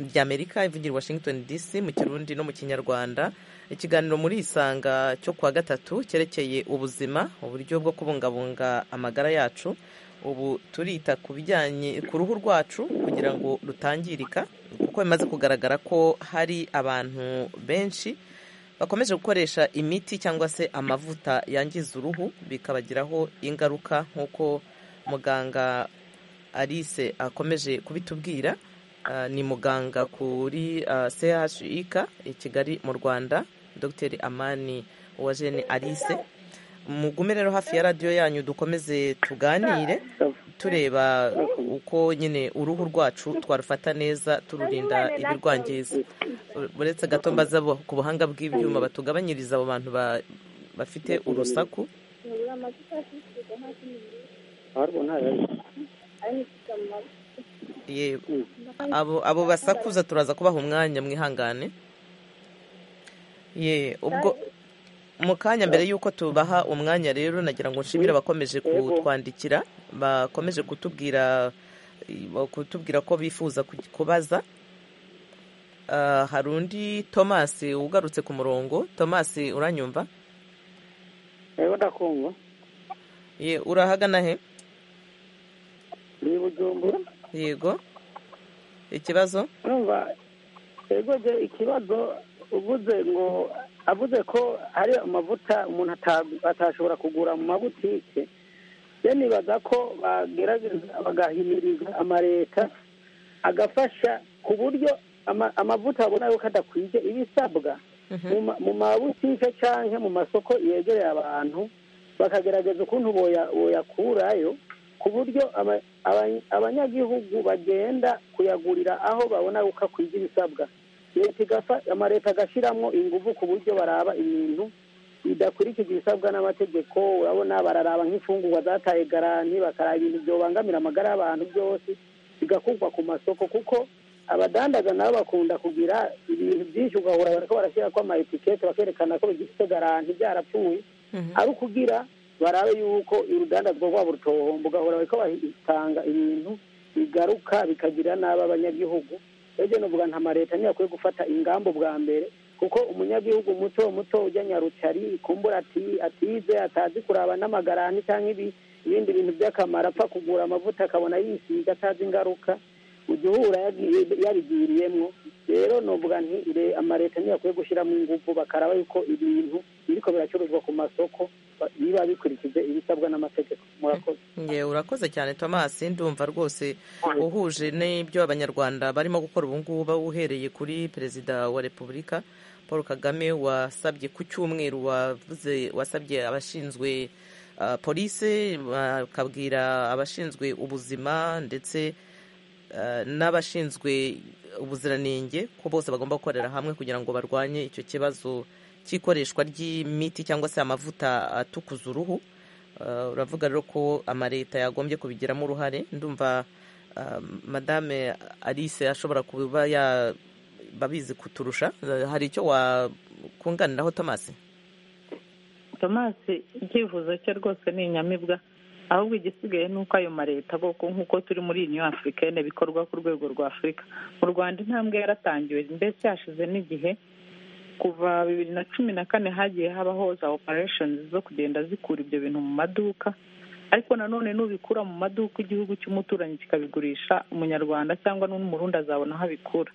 ry'amerika ivugira i washington dc mu kirundi no mu kinyarwanda ikiganiro muri isanga cyo kuwa gatatu cyerekeye ubuzima uburyo bwo kubungabunga amagara yacu ubu turita ku bijyanye ku ruhu rwacu kugira ngo rutangirika kuko bimaze kugaragara ko hari abantu benshi bakomeje gukoresha imiti cyangwa se amavuta yangiza uruhu bikabagiraho ingaruka nk'uko muganga alice akomeje kubitubwira ni muganga kuri chik i kigali mu rwanda dr amani uwajene alice mugume rero hafi ya radiyo yanyu dukomeze tuganire tureba uko nyine uruhu rwacu twarufata neza tururinda ibirwangiza uretse gato mbaza ku buhanga bw'ibyuma batugabanyiriza abo bantu bafite urusaku yego abo basakuza turaza kubaha umwanya mwihangane ye ubwo mu kanya mbere y'uko tubaha umwanya rero nagira ngo nshimire abakomeje kutwandikira bakomeje kutubwira kutubwira ko bifuza kubaza hari undi tomasi ugarutse ku murongo tomasi uranyumva ye urahagana he ni bujumbura yego ikibazo urumva yego ikibazo uvuze ngo avuze ko hari amavuta umuntu atashobora kugura mu mabutike ye nibaza ko bagerageza bagahimiriza amaleta agafasha ku buryo amavuta babona yuko adakwiye ibisabwa mu mabutike cyangwa mu masoko yegereye abantu bakagerageza ukuntu boyakurayo ku buryo abanyagihugu bagenda kuyagurira aho babona uko akwiye ibisabwa leta igafa amaleta agashyiramo ingufu ku buryo baraba ibintu bidakurikije ibisabwa n'amategeko urabona bararaba nk'imfungurwa zataye garanti bakaraba ibintu byobangamira amagara y'abantu byose bigakurwa ku masoko kuko abadandaza nabo bakunda kugira ibintu byinshi ugahura bariko barashyira ko amaetikete bakerekana ko bigifite garanti byarapfuye ari ukugira barabe yuko urudandazwa rwabo rutohomba ugahora bariko batanga ibintu bigaruka bikagira n'aba abanyagihugu ebyo novuga nta mareta niyo akwiye gufata ingambo bwa mbere kuko umunyagihugu muto muto ujya nyarucari kumbura ati atize atazi kuraba n'amagarani cyangwa ibi ibindi bintu by'akamaro apfa kugura amavuta akabona yisiga atazi ingaruka ujya uhura yabigiriyemwo rero novuga nti amareta niyo akwiye gushyiramo ingufu bakaraba yuko ibintu biriko biracuruzwa ku masoko biba bikurikije ibisabwa n'amategeko murakoze yewe urakoze cyane tomasi ndumva rwose uhuje n'ibyo abanyarwanda barimo gukora ubu ngubu uhereye kuri perezida wa repubulika paul kagame wasabye ku cyumweru wavuze wasabye abashinzwe polisi bakabwira abashinzwe ubuzima ndetse n'abashinzwe ubuziranenge ko bose bagomba gukorera hamwe kugira ngo barwanye icyo kibazo cy'ikoreshwa ry'imiti cyangwa se amavuta atukuza uruhu uravuga rero ko amaleta yagombye kubigiramo uruhare ndumva madame alice ashobora kuba babizi kuturusha hari icyo wakunganiraho tomasi tomasi icyifuzo cye rwose ni inyamibwa ahubwo igisigaye ni uko ayo mareta nk'uko turi muri iyi afurikane bikorwa ku rwego rwa afurika mu rwanda intambwe yaratangiwe mbese hashize n'igihe kuva bibiri na cumi na kane hagiye habaho za operesheni zo kugenda zikura ibyo bintu mu maduka ariko nanone n'ubikura mu maduka igihugu cy'umuturanyi kikabigurisha umunyarwanda cyangwa n'umurundi azabona aho abikura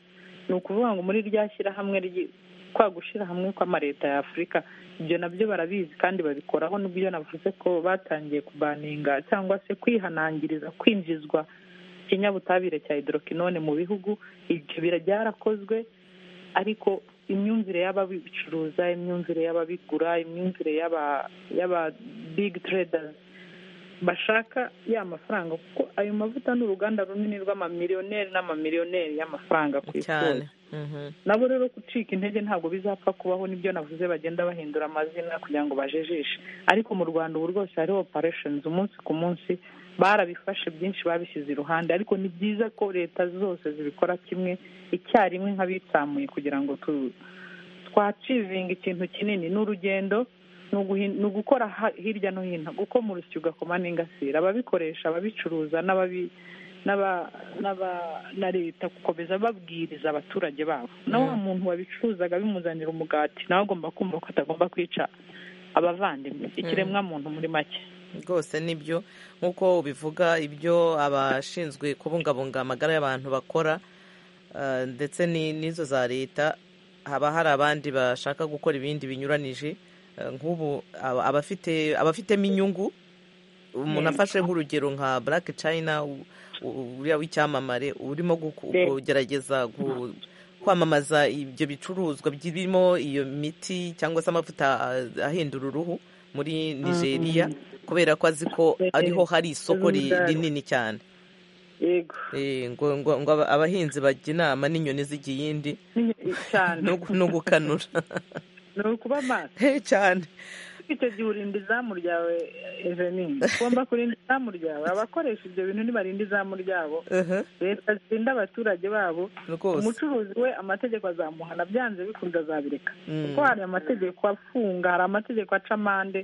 ni ukuvuga ngo muri rya shyirahamwe kwa gushyira hamwe kw'amareta ya afurika ibyo nabyo barabizi kandi babikoraho n'ibyo navuze ko batangiye kubaninga cyangwa se kwihanangiriza kwinjizwa ikinyabutabire cya hidorokinone mu bihugu ibyo byarakozwe ariko imyumvire y'ababicuruza imyumvire y'ababigura imyumvire y'aba big traders bashaka ya mafaranga kuko ayo mavuta ni uruganda runini rw'amamiliyoneri n'amamiliyoneri y'amafaranga ku isi nabo rero gucika intege ntabwo bizapfa kubaho nibyo navuze bagenda bahindura amazina kugira ngo bajejishe ariko mu rwanda ubu rwose hariho operesheni umunsi ku munsi barabifashe byinshi babishyize iruhande ariko ni byiza ko leta zose zibikora kimwe icyarimwe nk'abitsamuye kugira ngo twacivinga ikintu kinini ni urugendo ni ugukora hirya no hino kuko mu rusyo ugakoma n'ingasire ababikoresha ababicuruza n'aba n'aba- na leta gukomeza babwiriza abaturage babo na wa muntu wabicuruzaga bimuzanira umugati nawe agomba kumva ko atagomba kwica abavandimwe ikiremwa muntu muri make rwose nibyo nk'uko ubivuga ibyo abashinzwe kubungabunga amagara y'abantu bakora eh, ndetse ni- n'izo za leta haba hari abandi bashaka gukora ibindi binyuranije eh, nk'ubu aba- abafite abafitemo inyungu umuntu afashe nk'urugero nka black china u- u- uriya w'icyamamare urimo guku- Yes. kugerageza gu- kwamamaza ibyo bicuruzwa birimo iyo miti cyangwa se amavuta ah, ahindura uruhu muri nigeria kubera ko azi ko ariho hari isoko ri- rinini cyane yego Eh, ngo ngo ngo aba- abahinzi bajya inama n'inyoni zijya iyindi cyane no gu- no gukanura ni ukuba maso Eh, cyane icyo gihe urinda izamu ryawe evenini ugomba kurinda izamu ryawe abakoresha ibyo bintu ntibarinda izamu ryabo Aha, leta zirinda abaturage babo rwose umucuruzi we amategeko azamuhana byanze bikunze azabireka Mm. kuko hari amategeko afunga hari amategeko aca amande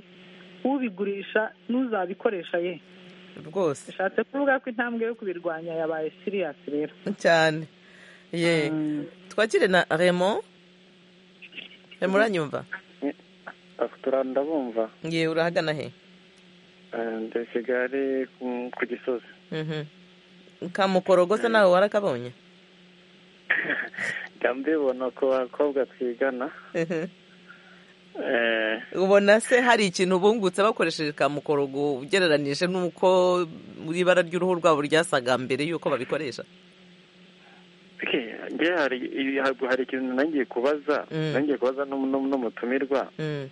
ubigurisha n'uzabikoresha ye rwose bishatse kuvuga ko intambwe yo kubirwanya yabaye siriyasi rero cyane ye twakire na remo remo uranyumva afite ndabumva ye urahagana he Eh, ndi kigali ku- ku gisozi Mhm. kamukorogo se nawe warakabonye njya mbibona ku bakobwa twigana Mhm. Eh, ubona se hari ikintu bungutse bakoresheje kamukorogo ugereranije n'uko ibara ry'uruhu rwabo ryasaga mbere y'uko babikoresha okay, nge hari hari- hari ikintu nangiye kubaza Mm. nangiye kubaza n'um- n'um- n'umutumirwa Mm.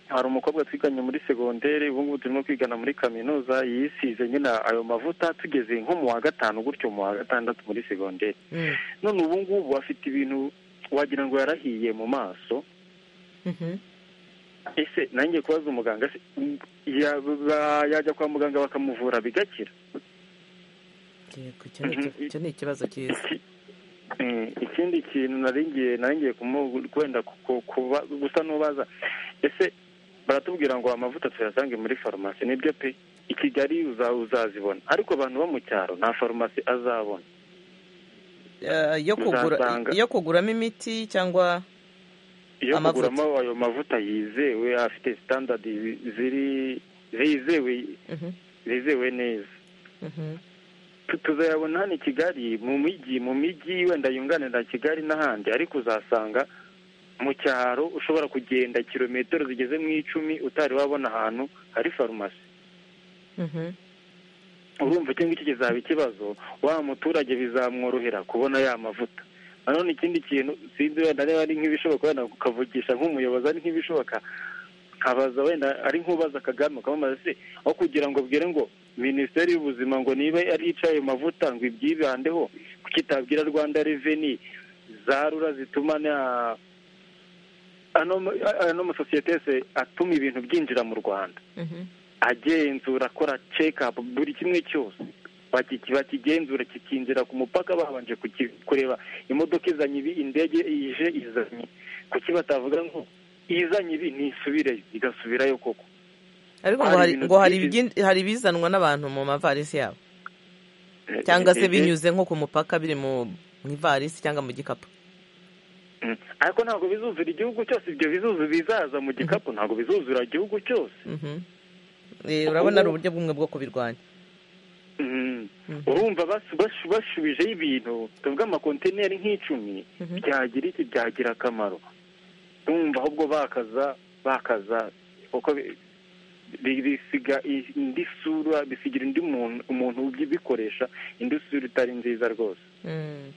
hari umukobwa twiganye muri segonderi ubu ngubu turimo kwigana muri kaminuza yisize nyine ayo mavuta tugeze nko mu wa gatanu gutyo mu wa gatandatu muri segonderi Mm. none ubu ngubu afite ibintu wagira ngo yarahiye mu maso Mhm. ese nanjye kubaza umuganga se ya- ba- yajya kwa muganga bakamuvura bigakira Yego, icyo ni iki- icyo ni ikibazo cyiza Eh, ikindi kintu naringiye naringiye kumu- kwenda ku- ku- kuba gusa n'ubaza ese baratubwira ngo amavuta tuyasange muri farumasi nibyo pe i kigali uza- uzazibona ariko abantu bo mu cyaro nta farumasi azabona Eh, yo kugura Muzasanga. yo kuguramo imiti cyangwa iyo Amavuta. kuguramo ayo mavuta yizewe afite sitandadi ziri zizewe Mhm. zizewe neza Mhm. Tu- tuzayabona hano i kigali mu mijyi mu mijyi wenda yunganira kigali n'ahandi ariko uzasanga mu cyaro ushobora kugenda kilometero zigeze mu icumi utari wabona ahantu hari farumasi Mhm. urumva icyo ngicyo kizaba ikibazo wa muturage bizamworohera kubona ya mavuta nanone ikindi kintu sinzi wenda niba ari nk'ibishoboka wenda ukavugisha nk'umuyobozi ari nk'ibishoboka nkabaza wenda ari nk'ubaza kagame ukamubaza se aho kugira ngo ubwire ngo minisiteri y'ubuzima ngo niba ari ayo mavuta ngo ibyibandeho kuki itabwira rwanda reveni za rura zituma na- ano ano masosiyete yose atuma ibintu byinjira mu rwanda Mhm. agenzura akora cekapu buri kimwe cyose baki- bakigenzura kikinjira ku mupaka babanje kuki- kureba imodoka izanye ibi indege ije izanye kuki batavuga ngo izanye ibi ntisubire igasubirayo koko ariko ngo Hari hari ibintu ngo hari byinshi- ibigin- hari ibizanwa n'abantu mu mavarisi yabo cyangwa se Eh, eh, binyuze nko ku mupaka biri mu mu ivarisi cyangwa mu gikapu mm. ariko ntabwo bizuzura igihugu cyose ibyo bizuzu bizaza mu gikapu ntabwo bizuzura igihugu cyose Mhm. Eh, urabona ari uburyo bumwe bwo kubirwanya Mm. Mhm. urumva basu- basu- bashubijeho ibintu tuvuga amakontineri nk'icumi Mhm. byagira iki byagira akamaro urumva ahubwo bakaza bakaza kuko bi- bi- bisiga i- indi sura bisigira undi muntu umuntu ubikoresha indi sura itari nziza rwose Mm.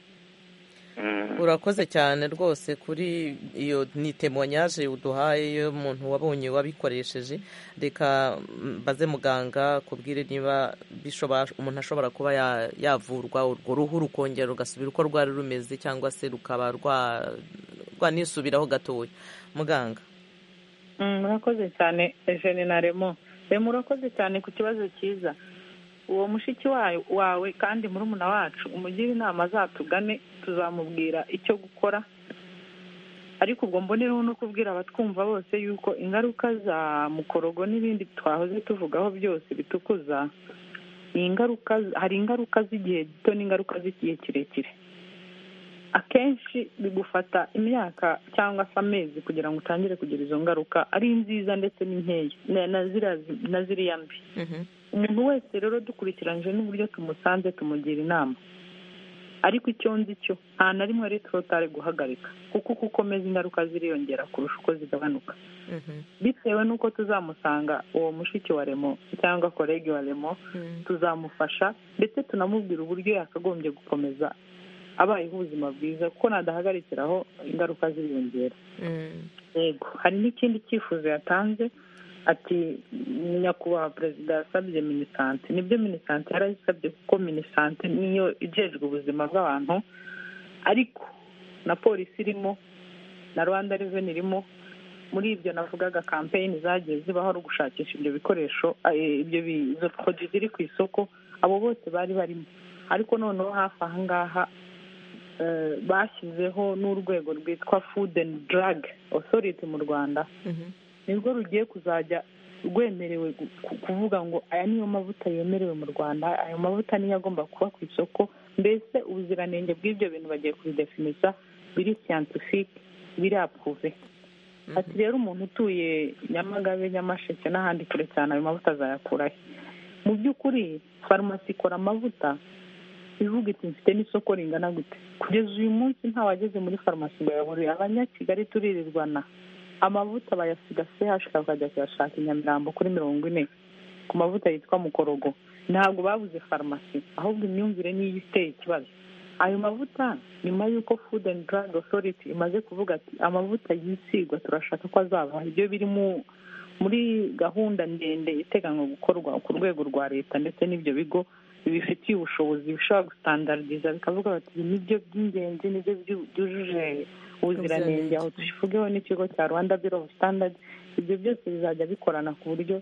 Mm. urakoze cyane rwose kuri iyo ni temonyaje uduhaye y'umuntu wabonye wabikoresheje reka mm, baze muganga kubwire niba bishobora umuntu ashobora kuba ya- yavurwa urwo ruhu rukongera rugasubira uko rwari rumeze cyangwa se rukaba rwa- rwanisubiraho gatoya muganga Mm, murakoze cyane eugene na remo remo urakoze cyane ku kibazo cyiza uwo mushiki wayo- wawe kandi murumuna wacu umugire inama azatugane tuzamubwira icyo gukora ariko ubwo mbonereho no kubwira abatwumva bose yuko ingaruka za mukorogo n'ibindi twahoze tuvugaho byose bitukuza ni ingaruka hari ingaruka z'igihe gito n'ingaruka z'igihe kirekire akenshi bigufata imyaka cyangwa se amezi kugira ngo utangire kugira izo ngaruka ari nziza ndetse n'inkeya na ziriya na ziriya mbi umuntu wese rero dukurikiranyije n'uburyo tumusanze tumugira inama ariko icyo nzi cyo nta na rimwe ari torotare guhagarika kuko uko ukomeza ingaruka ziriyongera kurusha uko zigabanuka bitewe n'uko tuzamusanga uwo mushiki wa remo cyangwa korege wa remo tuzamufasha ndetse tunamubwira uburyo yakagombye gukomeza abayeho ubuzima bwiza kuko nadahagarikiraho ingaruka ziriyongera yego hari n'ikindi cyifuzo yatanze ati nyakubahwa perezida yasabye minisante nibyo minisante yarayisabye kuko minisante niyo ijejwe ubuzima bw'abantu ariko na polisi irimo na rwanda reveni irimo muri ibyo navugaga kampeyini zagiye zibaho ari ugushakisha ibyo bikoresho ibyo poroduwi ziri ku isoko abo bose bari barimo ariko noneho hafi aha ngaha bashyizeho n'urwego rwitwa food and drug authority mu rwanda nirwo rugiye kuzajya rwemerewe kuvuga ngo aya niyo mavuta yemerewe mu rwanda ayo mavuta niyo agomba kuba ku isoko mbese ubuziranenge bw'ibyo bintu bagiye kubidefinisa biri siyantifike birapuve ati rero umuntu utuye nyamagabe nyamasheke n'ahandi kure cyane ayo mavuta azayakurahe mu by'ukuri farumasi ikora amavuta ivuga iti mfite n'isoko ringana gute kugeza uyu munsi nta wageze muri farumasi ngo yabure abanyakigali turirirwana amavuta bayasiga sehashika bakajya kuyashaka i nyamirambo kuri mirongo ine ku mavuta yitwa mukorogo ntabwo babuze farumasi ahubwo imyumvire niyo iteye ikibazo ayo mavuta nyuma y'uko food and drug authority imaze kuvuga ati amavuta yisigwa turashaka ko azavaho ibyo biri muri gahunda ndende iteganywa gukorwa ku rwego rwa leta ndetse n'ibyo bigo bibifitiye ubushobozi bishobora gusitandariza bikavuga bati ibi nibyo by'ingenzi nibyo byujuje ubuziranenge aho tubivugeho n'ikigo cya rwanda biro sitandadi ibyo byose bizajya bikorana ku buryo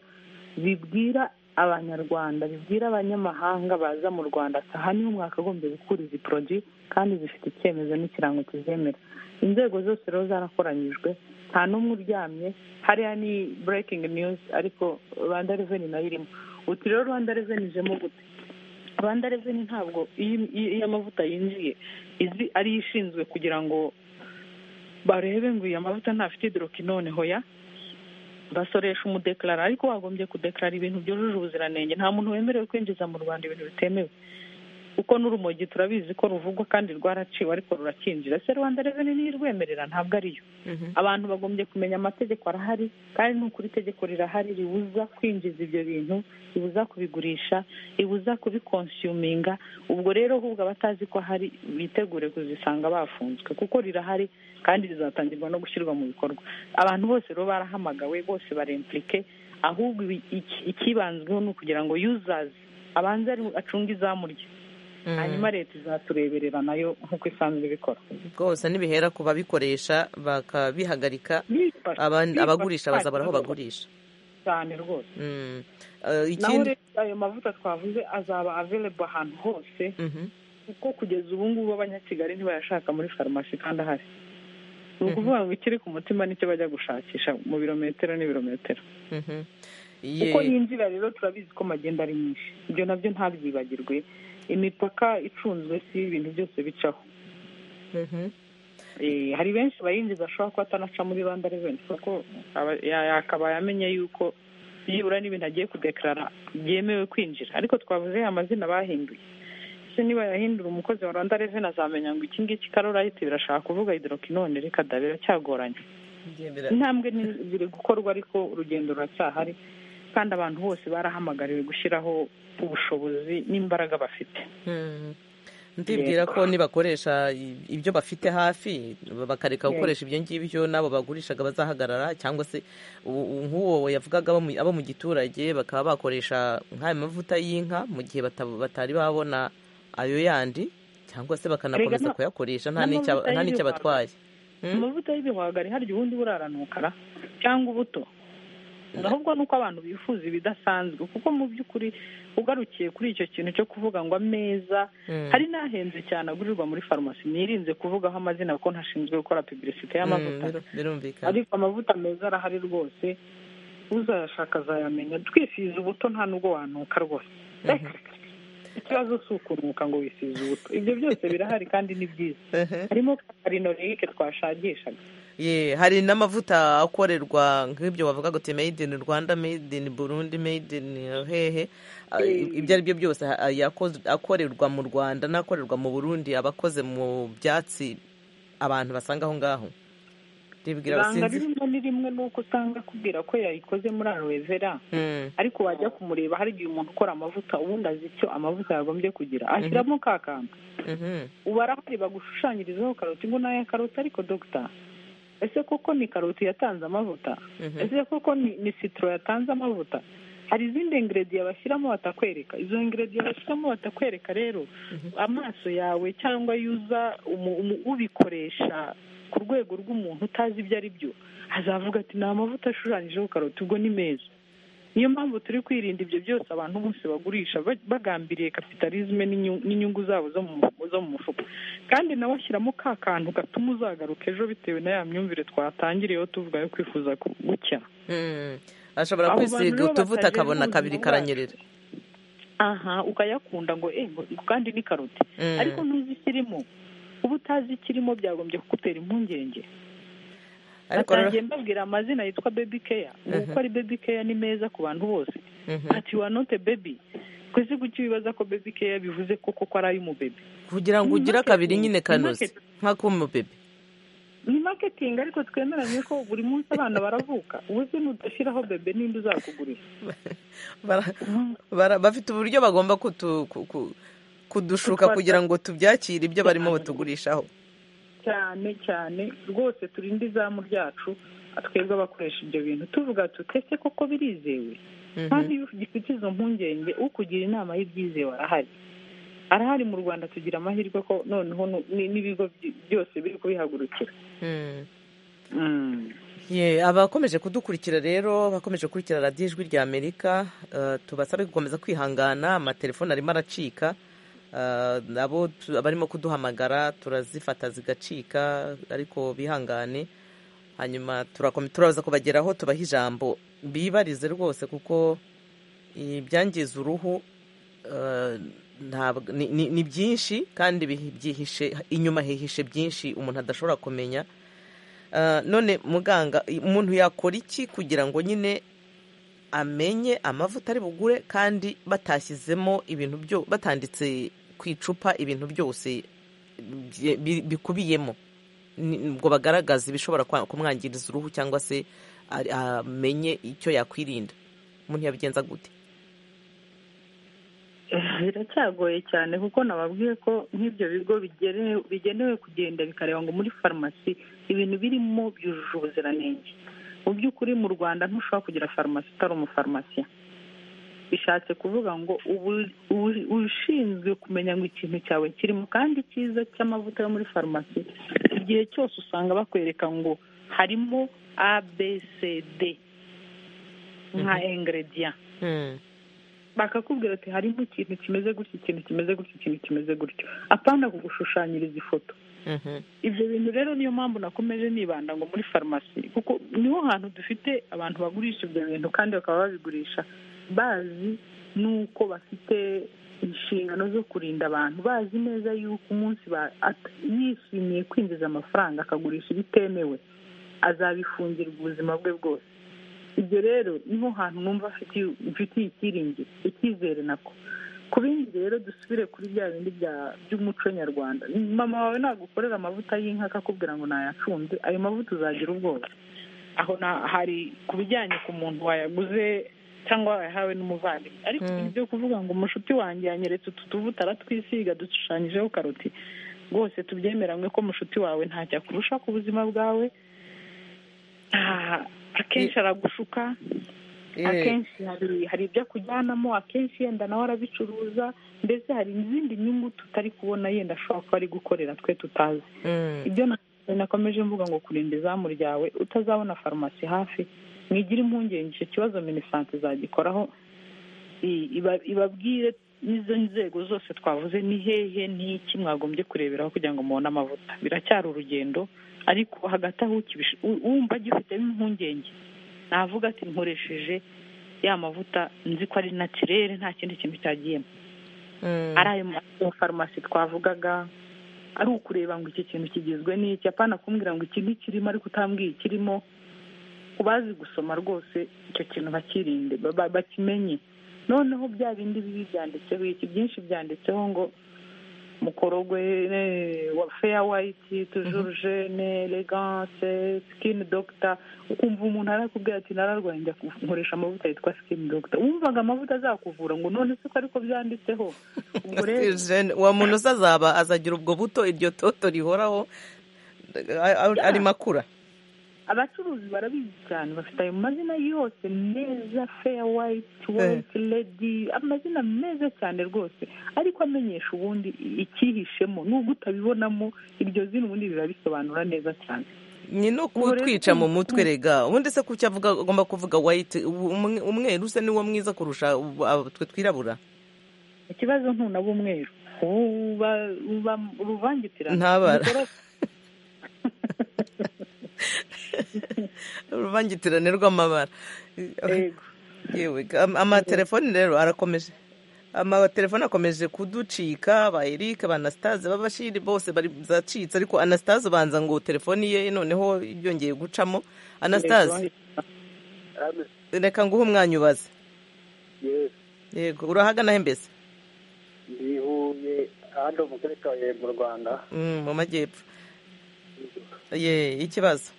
bibwira abanyarwanda bibwira abanyamahanga baza mu rwanda ati aha niho mwakagombye gukura izi poroduwi kandi zifite icyemezo n'ikirango kizemera inzego zose rero zarakoranyijwe nta n'umwe uryamye hariya ni burekingi niyuzi ariko rwanda reveni nayo irimo uti rero rwanda reveni ijemo gute rwanda reveni ntabwo iyo amavuta yinjiye izi ariyo ishinzwe kugira ngo barebe ngo iyo amavuta ntafite hidorokinone hoya basoresha umudekarara ariko wagombye kudekarara ibintu byujuje ubuziranenge nta muntu wemerewe kwinjiza mu rwanda ibintu bitemewe kuko n'urumogi turabizi ko ruvugwa kandi rwaraciwe ariko rurakinjira se rwanda reveni niyo irwemerera ntabwo ariyo abantu bagombye kumenya amategeko arahari kandi n'ukuri itegeko rirahari ribuza kwinjiza ibyo bintu ribuza kubigurisha ribuza kubikonsiyuminga ubwo rero ahubwo abatazi ko ahari bitegure kuzisanga bafunzwe kuko rirahari kandi rizatangirwa no gushyirwa mu bikorwa abantu bose rero barahamagawe bose barempurike ahubwo ikibanzweho ni ukugira ngo yuzazi abanze acunge izamurye hanyuma leta izatureberera nayo nk'uko isanzwe ibikora rwose ntibihera ku babikoresha bakabihagarika abagurisha bazabura aho bagurisha cyane rwose naho rero ayo mavuta twavuze azaba averebo ahantu hose kuko kugeza ubu ngubu abanyakigali ntibayashaka muri farumasi kandi ahari ni ukuvuga ngo ikiri ku mutima nicyo bajya gushakisha mu birometero n'ibirometero kuko yinjira rero turabizi ko magenda ari myinshi ibyo nabyo ntabyibagirwe imipaka icunzwe si ibintu byose bicaho hari benshi bayinjiza ashobora kuba atanaca muri rwanda reveni kuko yakabaye amenye yuko byibura n'ibintu agiye kudekarara byemewe kwinjira ariko twavuze amazina bahinduye se niba yahindura umukozi wa rwanda reveni azamenya ngo iki ngiki karorayiti birashaka kuvuga hidorokinone reka da biracyagoranye intambwe ziri gukorwa ariko urugendo ruracyahari kandi abantu bose barahamagariwe gushyiraho ubushobozi n'imbaraga bafite ndibwira ko nibakoresha ibyo bafite hafi bakareka gukoresha ibyo ngibyo n'abo bagurishaga bazahagarara cyangwa se nk'uwo yavugaga abo mu giturage bakaba bakoresha nk'ayo mavuta y'inka mu gihe batari babona ayo yandi cyangwa se bakanakomeza kuyakoresha nta n'icyo abatwaye amavuta y'ibihwagari harya ubundi buraranukara cyangwa ubuto ahubwo ni uko abantu bifuza ibidasanzwe kuko mu by'ukuri ugarukiye kuri icyo kintu cyo kuvuga ngo ameza hari n'ahenze cyane agurirwa muri farumasi nirinze kuvugaho amazina kuko ntashinzwe gukora pibirisite y'amavuta ariko amavuta meza arahari rwose uzayashaka azayamenya twifuza ubuto nta nubwo wanuka rwose ikibazo si ukunuka ngo wisize ubuto ibyo byose birahari kandi ni byiza harimo karinoregike twashagishaga Ye, hari n'amavuta akorerwa nk'ibyo bavuga ngo made in rwanda made in burundi made in hehe Ah, ibyo ari byo byose ah, yakoz- akorerwa mu rwanda n'akorerwa mu burundi aba akoze mu byatsi abantu basanga aho ngaho ribwira usanga abasinzi rimwe ni rimwe ni uko usanga akubwira ko yayikoze muri aloe vera Mm, ariko wajya kumureba hari igihe umuntu ukora amavuta ubundi azi icyo amavuta yagombye kugira ashyiramo ka kantu mhm. ubu arahari bagushushanyirizaho karoti ngo nayo karoti ariko dogita ese koko ni karoti yatanze amavuta Mhm. ese koko ni ni sitoro yatanze amavuta hari izindi ingredients bashyiramo batakwereka izo ingredients bashyiramo batakwereka rero amaso yawe cyangwa yuza umu- umu- ubikoresha ku rwego rw'umuntu utazi ibyo ari byo azavuga ati ni amavuta ashushanyijeho karoti ubwo ni meza niyo mpamvu turi kwirinda ibyo byose abantu bose bagurisha ba- bagambiriye kapitalizme n'inyungu- n'inyungu zabo zo mu mu- zo mu mufuka kandi nawe ashyiramo ka kantu gatuma uzagaruka ejo bitewe na ya myumvire twatangiriyeho tuvuga yo kwifuza ku- gucya Mm. ashobora Abo bantu kwisiga rero utuvuta batajejwe akabona kabiri ubuzima karanyerera aha ukayakunda ngo eh ngo- ngo kandi ni karoti Mm. ariko ntuzi ikirimo uba utazi ikirimo byagombye kugutera impungenge ariko rero batangiye mbabwira amazina yitwa baby care ubu uko ari baby care ni meza ku bantu bose Mhm. ati wa note baby twese kuki wibaza ko baby care bivuze ko koko ari ay'umubebe kugira ngo ni ugire marketing, kabiri ni nyine kanoze marketing. nk'ak'umubebe ni marketing ariko twemeranye ko buri munsi abana baravuka ubuze nudashyiraho bebe ninde uzakugurira Bara- bara- bafite uburyo bagomba kutu- ku- ku- kudushuka Kutwata. kugira ngo tubyakire ibyo barimo batugurishaho cyane cyane rwose turinde izamu ryacu twebwe abakoresha ibyo bintu tuvuga tuti ese koko birizewe kandi iyo ugifite izo mpungenge ukugira inama y'ibyizewe arahari arahari mu rwanda tugira amahirwe ko noneho nu- ni- n'ibigo by- byose biri kubihagurukira Mhm. Mm. Ye, abakomeje kudukurikira rero bakomeje gukurikira radiyo ijwi rya amerika eh, tubasabe gukomeza kwihangana amatelefone arimo aracika eh, abo tu- abarimo kuduhamagara turazifata zigacika ariko bihangane hanyuma turakome- turaza kubageraho tubaha ijambo bibarize rwose kuko ibyangiza uruhu eh, ntabwo- ni- ni ni byinshi kandi bihi- byihishe inyuma hihishe byinshi umuntu adashobora kumenya Ah, none muganga i- umuntu yakora iki kugira ngo nyine amenye amavuta ari bugure kandi batashyizemo ibintu byo batanditse ku icupa ibintu byose bye- bi- bikubiyemo Ni- ngo bagaragaza ibishobora kwa- kumwangiriza uruhu cyangwa se ari- amenye icyo yakwirinda umuntu yabigenza gute biracyagoye cyane kuko nababwiye ko nk'ibyo bigo bigenewe bigenewe kugenda bikareba ngo muri farumasi ibintu birimo byujuje ubuziranenge mu by'ukuri mu rwanda ntushobora kugira farumasi utari umufarumasiya bishatse kuvuga ngo ubu- ubu- ushinzwe kumenya ngo ikintu cyawe kirimo kandi cyiza cy'amavuta yo muri farumasi igihe cyose usanga bakwereka ngo harimo abcd nka ingredient bakakubwira ati harimo ikintu kimeze gutya ikintu kimeze gutya ikintu kimeze gutyo apana kugushushanyiriza ifoto Mhm. ibyo bintu rero niyo mpamvu nakomeje nibanda ngo muri farumasi kuko niho hantu dufite abantu bagurisha ibyo bintu kandi bakaba babigurisha bazi n'uko bafite inshingano zo kurinda abantu bazi neza yuko umunsi ba- at- yishimiye kwinjiza amafaranga akagurisha ibitemewe azabifungirwa ubuzima bwe bwose ibyo rero niho hantu numva afitiye mfitiye icyiringiro icyizere nako ku bindi rero dusubire kuri bya bindi bya- by'umuco nyarwanda mama wawe nagukorera amavuta y'inka akakubwira ngo nayacumbye ayo mavuta uzagira ubwoba aho na- hari ku bijyanye ku muntu wayaguze cyangwa wayahawe n'umuvandimwe ariko ibintu byo kuvuga ngo umushuti wanjye yanyeretse utu tuvuta aratwisiga dushushanyijeho karoti rwose tubyemeranywe ko mushuti wawe ntacyo akurusha ku buzima bwawe Ah, akenshi aragushuka Eh, akenshi hari hari ibyo akujyanamo akenshi yenda nawe arabicuruza mbese hari izindi nyungu tutari kubona yenda ashobora kuba ari gukorera twe tutazi mm. ibyo na- nakomeje mvuga ngo kurinda izamu ryawe utazabona farumasi hafi mwigire impungenge icyo kibazo minisante izagikoraho i- iba- ibabwire n'izo nzego zose twavuze ni hehe n'iki mwagombye kureberaho kugira ngo mubone amavuta biracyari urugendo ariko hagati aho ukibish- u- wumva agifitemo impungenge navuga ati nkoresheje ya mavuta nzi ko ari natirere nta kindi kintu cyagiyemo ari ayo mafarumasi twavugaga ari ukureba ngo iki kintu kigizwe n'iki apana kumbwira ngo iki ntikirimo ariko utambwiye ikirimo ku bazi gusoma rwose icyo kintu bakirinde bakimenye noneho bya bindi bibi byanditseho iki byinshi byanditseho ngo mukorogwe wa feya wayiti tujuruje eleganse sikini dogita ukumva umuntu arakubwira ati nararwaye njya nkoresha amavuta yitwa sikini dogita wumvaga amavuta azakuvura ngo none se ko ariko byanditseho ubwo rero wa muntu azazaba azagira ubwo buto iryo toto rihoraho ari makura abacuruzi barabizi cyane bafite ayo mazina yose meza feya wayiti wayiti redi amazina meza cyane rwose ariko amenyesha ubundi icyihishemo nubwo utabibonamo iryo zina ubundi rirabisobanura neza cyane ni no kutwica mu mutwe rega ubundi se kuki avuga agomba kuvuga wayiti umweru usa niwo mwiza kurusha twe twirabura ikibazo ntunaba umweru uruvangitirane ntabara uruvangitirane rw'amabara yewe amatelefoni rero arakomeje amatelefoni akomeje kuducika ba eric ba anasitaze b'abashiri bose bari zacitse ariko anasitaze ubanza ngo telefoni ye noneho yongeye gucamo anasitaze reka nguhe umwanya ubaze yego urahagana he mbese ndihuye ahandi mu karere ka huye mu rwanda mu majyepfo ye ikibazo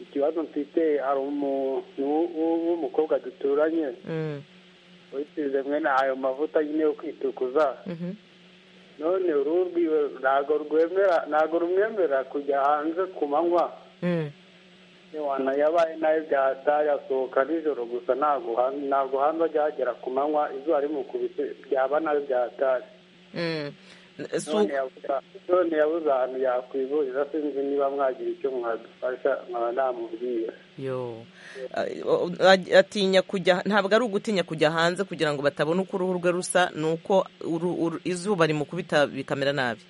ikibazo mfite hari umuntu w'umukobwa duturanye wisize mwene ayo mavuta nyine yo kwitukuza none uruhu rwiwe ntabwo rwemera ntabwo rumwemera kujya hanze ku manywa wana yabaye nayo byahataye asohoka nijoro gusa ntabwo ntabwo hanze ajya hagera ku manywa izuba rimukubise byaba nayo byahataye none yabuze ahantu yakwivuriza sinzi niba mwagira icyo mwadufasha nkaba namubwira yo atinya kujya ntabwo ari ugutinya kujya hanze kugira ngo batabona uko uruhu rwe rusa ni uko izuba rimukubita bikamera nabi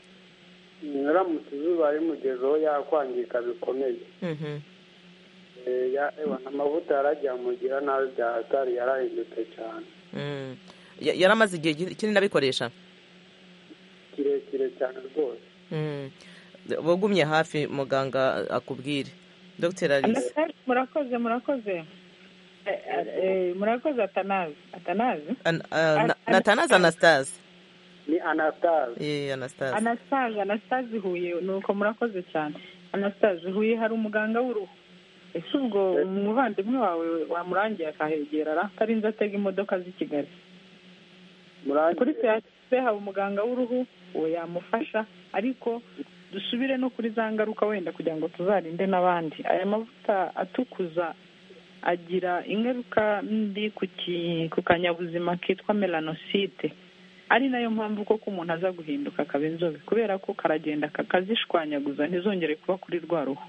nyiramutse izuba rimugezeho yakwangirika bikomeye amavuta yaragiye amugira nabi bya hatari yarahindutse cyane yari amaze igihe kinini abikoresha kirekire cyane rwose wagumye hafi muganga akubwire dogiteri alice murakoze murakoze murakoze atanazi atanazi natanaze anasitaze ni anatazi yeee anasitaze anasitazi anasitazi huye nuko murakoze cyane anasitazi huye hari umuganga w'uruhu ese ubwo umuvandimwe wawe wamurangiye akahegera atarinze atega imodoka z'i kigali kuri se haba umuganga w'uruhu uwo yamufasha ariko dusubire no kuri za ngaruka wenda kugira ngo tuzarinde n'abandi aya mavuta atukuza agira ingaruka mbi ku kanyabuzima kitwa melanosite ari nayo mpamvu koko umuntu aza guhinduka akaba inzobe kubera ko karagenda kakazishwanyaguza ntizongere kuba kuri rwa ruhu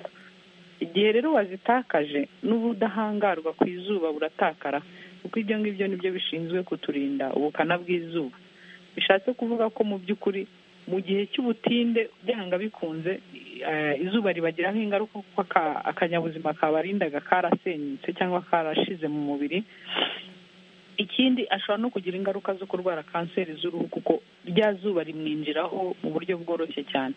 igihe rero wazitakaje n'ubudahangarwa ku izuba buratakara kuko ibyo ngibyo nibyo bishinzwe kuturinda ubukana bw'izuba bishatse kuvuga ko mu by'ukuri mu gihe cy'ubutinde byanga bikunze izuba ribagiraho ingaruka kuko akanyabuzima kabarindaga karasenyutse cyangwa karashize mu mubiri ikindi ashobora no kugira ingaruka zo kurwara kanseri z'uruhu kuko rya zuba rimwinjiraho mu buryo bworoshye cyane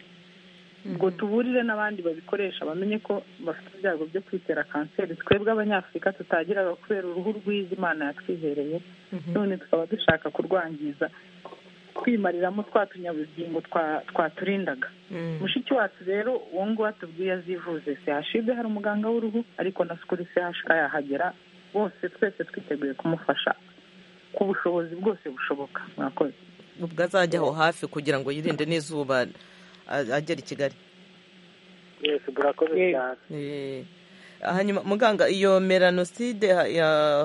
ubwo tuburire n'abandi babikoresha bamenye ko bafite ibyago byo kwitera kanseri twebwe abanyafurika tutagiraga kubera uruhu rwiza imana yatwihereye none tukaba dushaka kurwangiza twimariramo twa tunyabugingo twaturindaga mushiki wacu rero uwo nguwo atubwiye azivuze sehashibe hari umuganga w'uruhu ariko na sikuri sehashika yahagera bose twese twiteguye kumufasha ku bushobozi bwose bushoboka mwakoze ubwo azajya aho hafi kugira ngo yirinde n'izuba agera i kigali yesi burakoze cyane hanyuma muganga iyo melanoside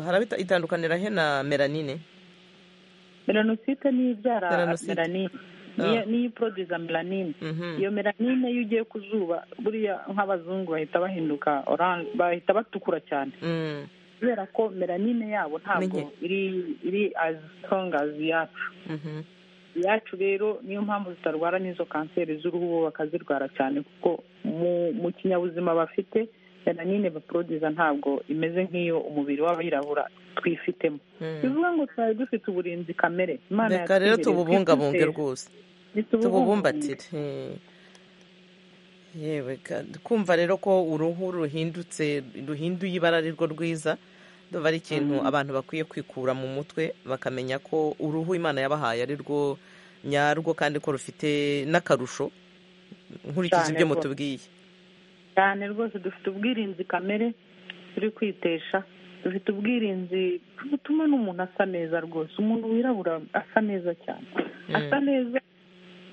harabita itandukanira he na melanine melanosite ni ibyara melanine niyo iporoduza melanine iyo melanine iyo ugiye ku zuba buriya nk'abazungu bahita bahinduka oranje bahita batukura cyane kubera ko melanine yabo ntabwo iri azi sitonga yacu iyacu rero niyo mpamvu zitarwara n'izo kanseri z'uruhu bo bakazirwara cyane kuko mu kinyabuzima bafite nanone baporoduza ntabwo imeze nk'iyo umubiri w'abirabura twifitemo bivuga ngo twari dufite uburinzi kamere imana reka rero tububungabunge rwose tububumbatire yewe kumva rero ko uruhu ruhindutse ruhinduye ibara arirwo rwiza ndumva ari ikintu abantu bakwiye kwikura mu mutwe bakamenya ko uruhu imana yabahaye ari rwo nyarwo kandi ko rufite n'akarusho nkurikije ibyo mutubwiye cyane rwose dufite ubwirinzi kamere turi kwitesha dufite ubwirinzi butuma n'umuntu asa neza rwose umuntu wirabura asa neza cyane asa neza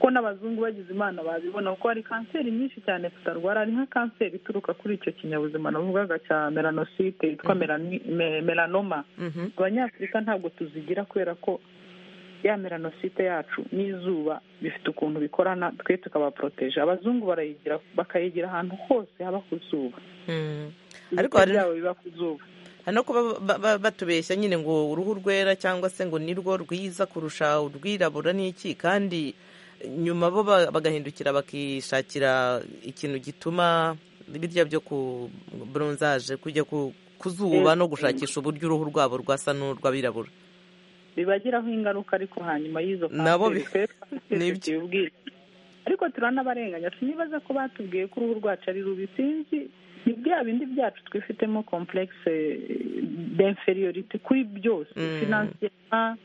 kuko n'abazungu bagize imana babibona kuko hari kanseri nyinshi cyane tutarwara hari nka kanseri ituruka kuri icyo kinyabuzima navugaga cya melanosite yitwa melanoma abanyafurika ntabwo tuzigira kubera ko ya melanosite yacu n'izuba bifite ukuntu bikorana twe tukabaporoteje abazungu barayigira bakayigira ahantu hose haba ku zuba ariko hari hari no kuba batubeshya nyine ngo uruhu rwera cyangwa se ngo ni rwo rwiza kurusha urwirabura n'iki kandi nyuma bo bagahindukira bakishakira ikintu gituma birya byo ku buronzaje kujya ku zuba no gushakisha uburyo uruhu rwabo rwasa n'urw'abirabura bibagiraho ingaruka ariko hanyuma y'izo kanseri ariko turanabarenganya sinibaza ko batubwiye ko uruhu rwacu ari rubi sinzi ni bya bindi byacu twifitemo komplekisi demferiyorite kuri byose finansiyema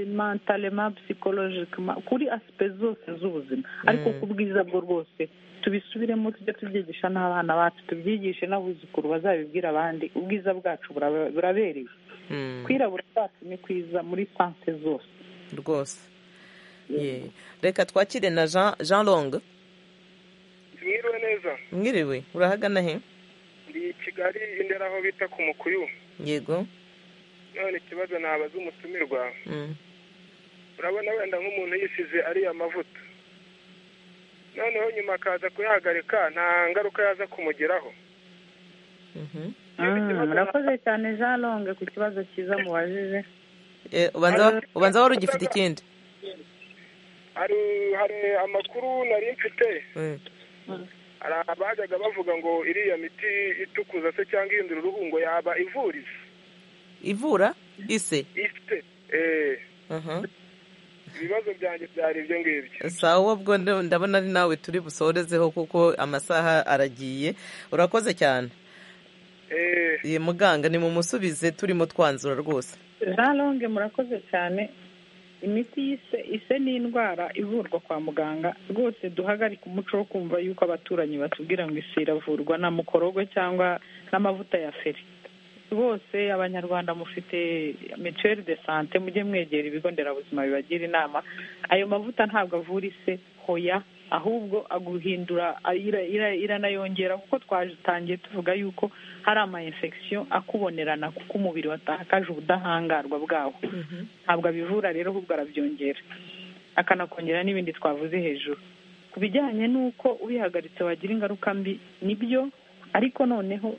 mentalema psikologikema kuri asipe zose z'ubuzima ariko ku bwiza bwo rwose tubisubiremo tujye tubyigisha n'abana bacu tubyigishe n'abuzukuru bazabibwira abandi ubwiza bwacu burabereye kwirabura kwacu ni kwiza muri sanse zose rwose reka twakire na jean longue mwiriwe neza mwiriwe urahagana he ndi kigali indera aho bita ku mukuyu yego none ikibazo ntabaze umutumirwa urabona wenda nk'umuntu yisize ariya mavuta noneho nyuma akaza kuyahagarika nta ngaruka yaza kumugeraho murakoze cyane jean longue ku kibazo cyiza mubajije ubanza wari ugifite ikindi hari amakuru nari mfite hari abajyaga bavuga ngo iriya miti itukuza se cyangwa ihindura uruhu ngo yaba ivuriza ivura ise ise ibibazo byanjye byari ibyo ngibyo sawa ubwo ndabona ari nawe turi busorezeho kuko amasaha aragiye urakoze cyane muganga ni mumusubize turimo twanzura rwose jean longue murakoze cyane imiti y'ise ise ni indwara ivurwa kwa muganga rwose duhagarike umuco wo kumva yuko abaturanyi batubwira ngo ise iravurwa na mukorogo cyangwa n'amavuta ya feri bose abanyarwanda mufite mituweli de sante mujye mwegera ibigo nderabuzima bibagira inama ayo mavuta ntabwo avura ise hoya ahubwo aguhindura iranayongera kuko twatangiye tuvuga yuko hari ama infection akubonerana kuko umubiri watakaje ubudahangarwa bwawo ntabwo abivura rero ahubwo arabyongera akanakongera n'ibindi twavuze hejuru ku bijyanye n'uko ubihagaritse wagira ingaruka mbi nibyo ariko noneho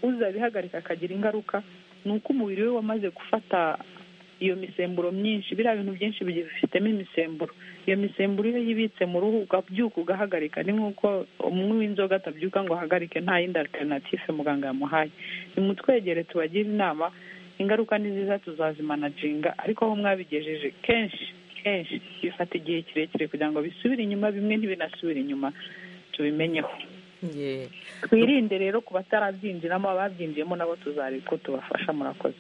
uzabihagarika akagira ingaruka ni uko umubiri we wamaze gufata iyo misemburo myinshi biriya bintu byinshi bifitemo imisemburo iyo misemburo iyo yibitse mu ruhu ukabyuka ugahagarika ni nk'uko umwe w'inzoga atabyuka ngo ahagarike nta yindi alternative muganga yamuhaye nimutwegere tubagire inama ingaruka ni nziza tuzazimanajinga ariko aho mwabigejeje kenshi kenshi bifata igihe kirekire kugira ngo bisubire inyuma bimwe ntibinasubire inyuma tubimenyeho twirinde rero ku batarabyinjiramo ababyinjiyemo nabo tuzareba ko tubafasha murakoze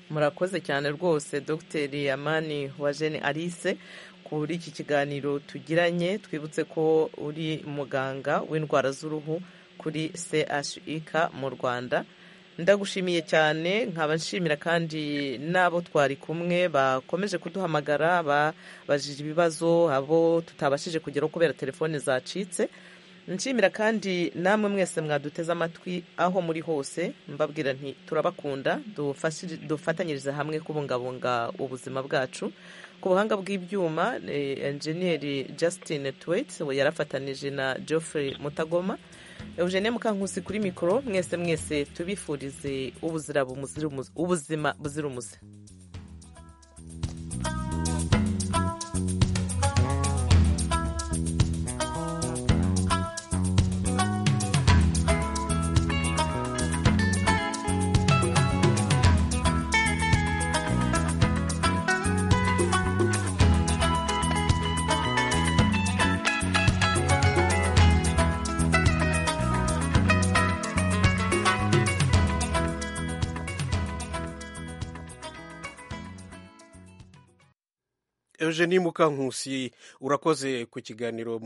murakoze cyane rwose dogiteri amani wa jene alice kuri iki kiganiro tugiranye twibutse ko uri muganga w'indwara z'uruhu kuri chik mu rwanda ndagushimiye cyane nkaba nshimira kandi n'abo twari kumwe bakomeje kuduhamagara babajije ibibazo abo tutabashije kugeraho kubera telefone zacitse nshimira kandi namwe mwese mwaduteze amatwi aho muri hose mbabwira nti turabakunda dufatanyirize hamwe kubungabunga ubuzima bwacu ku buhanga bw'ibyuma enjeniyeri Justin tuwete we yarafatanije na Geoffrey mutagoma eugene mukankusi kuri mikoro mwese mwese tubifurize ubuzima buzira umuze eugenie mukankusi urakoze ku kiganiro muri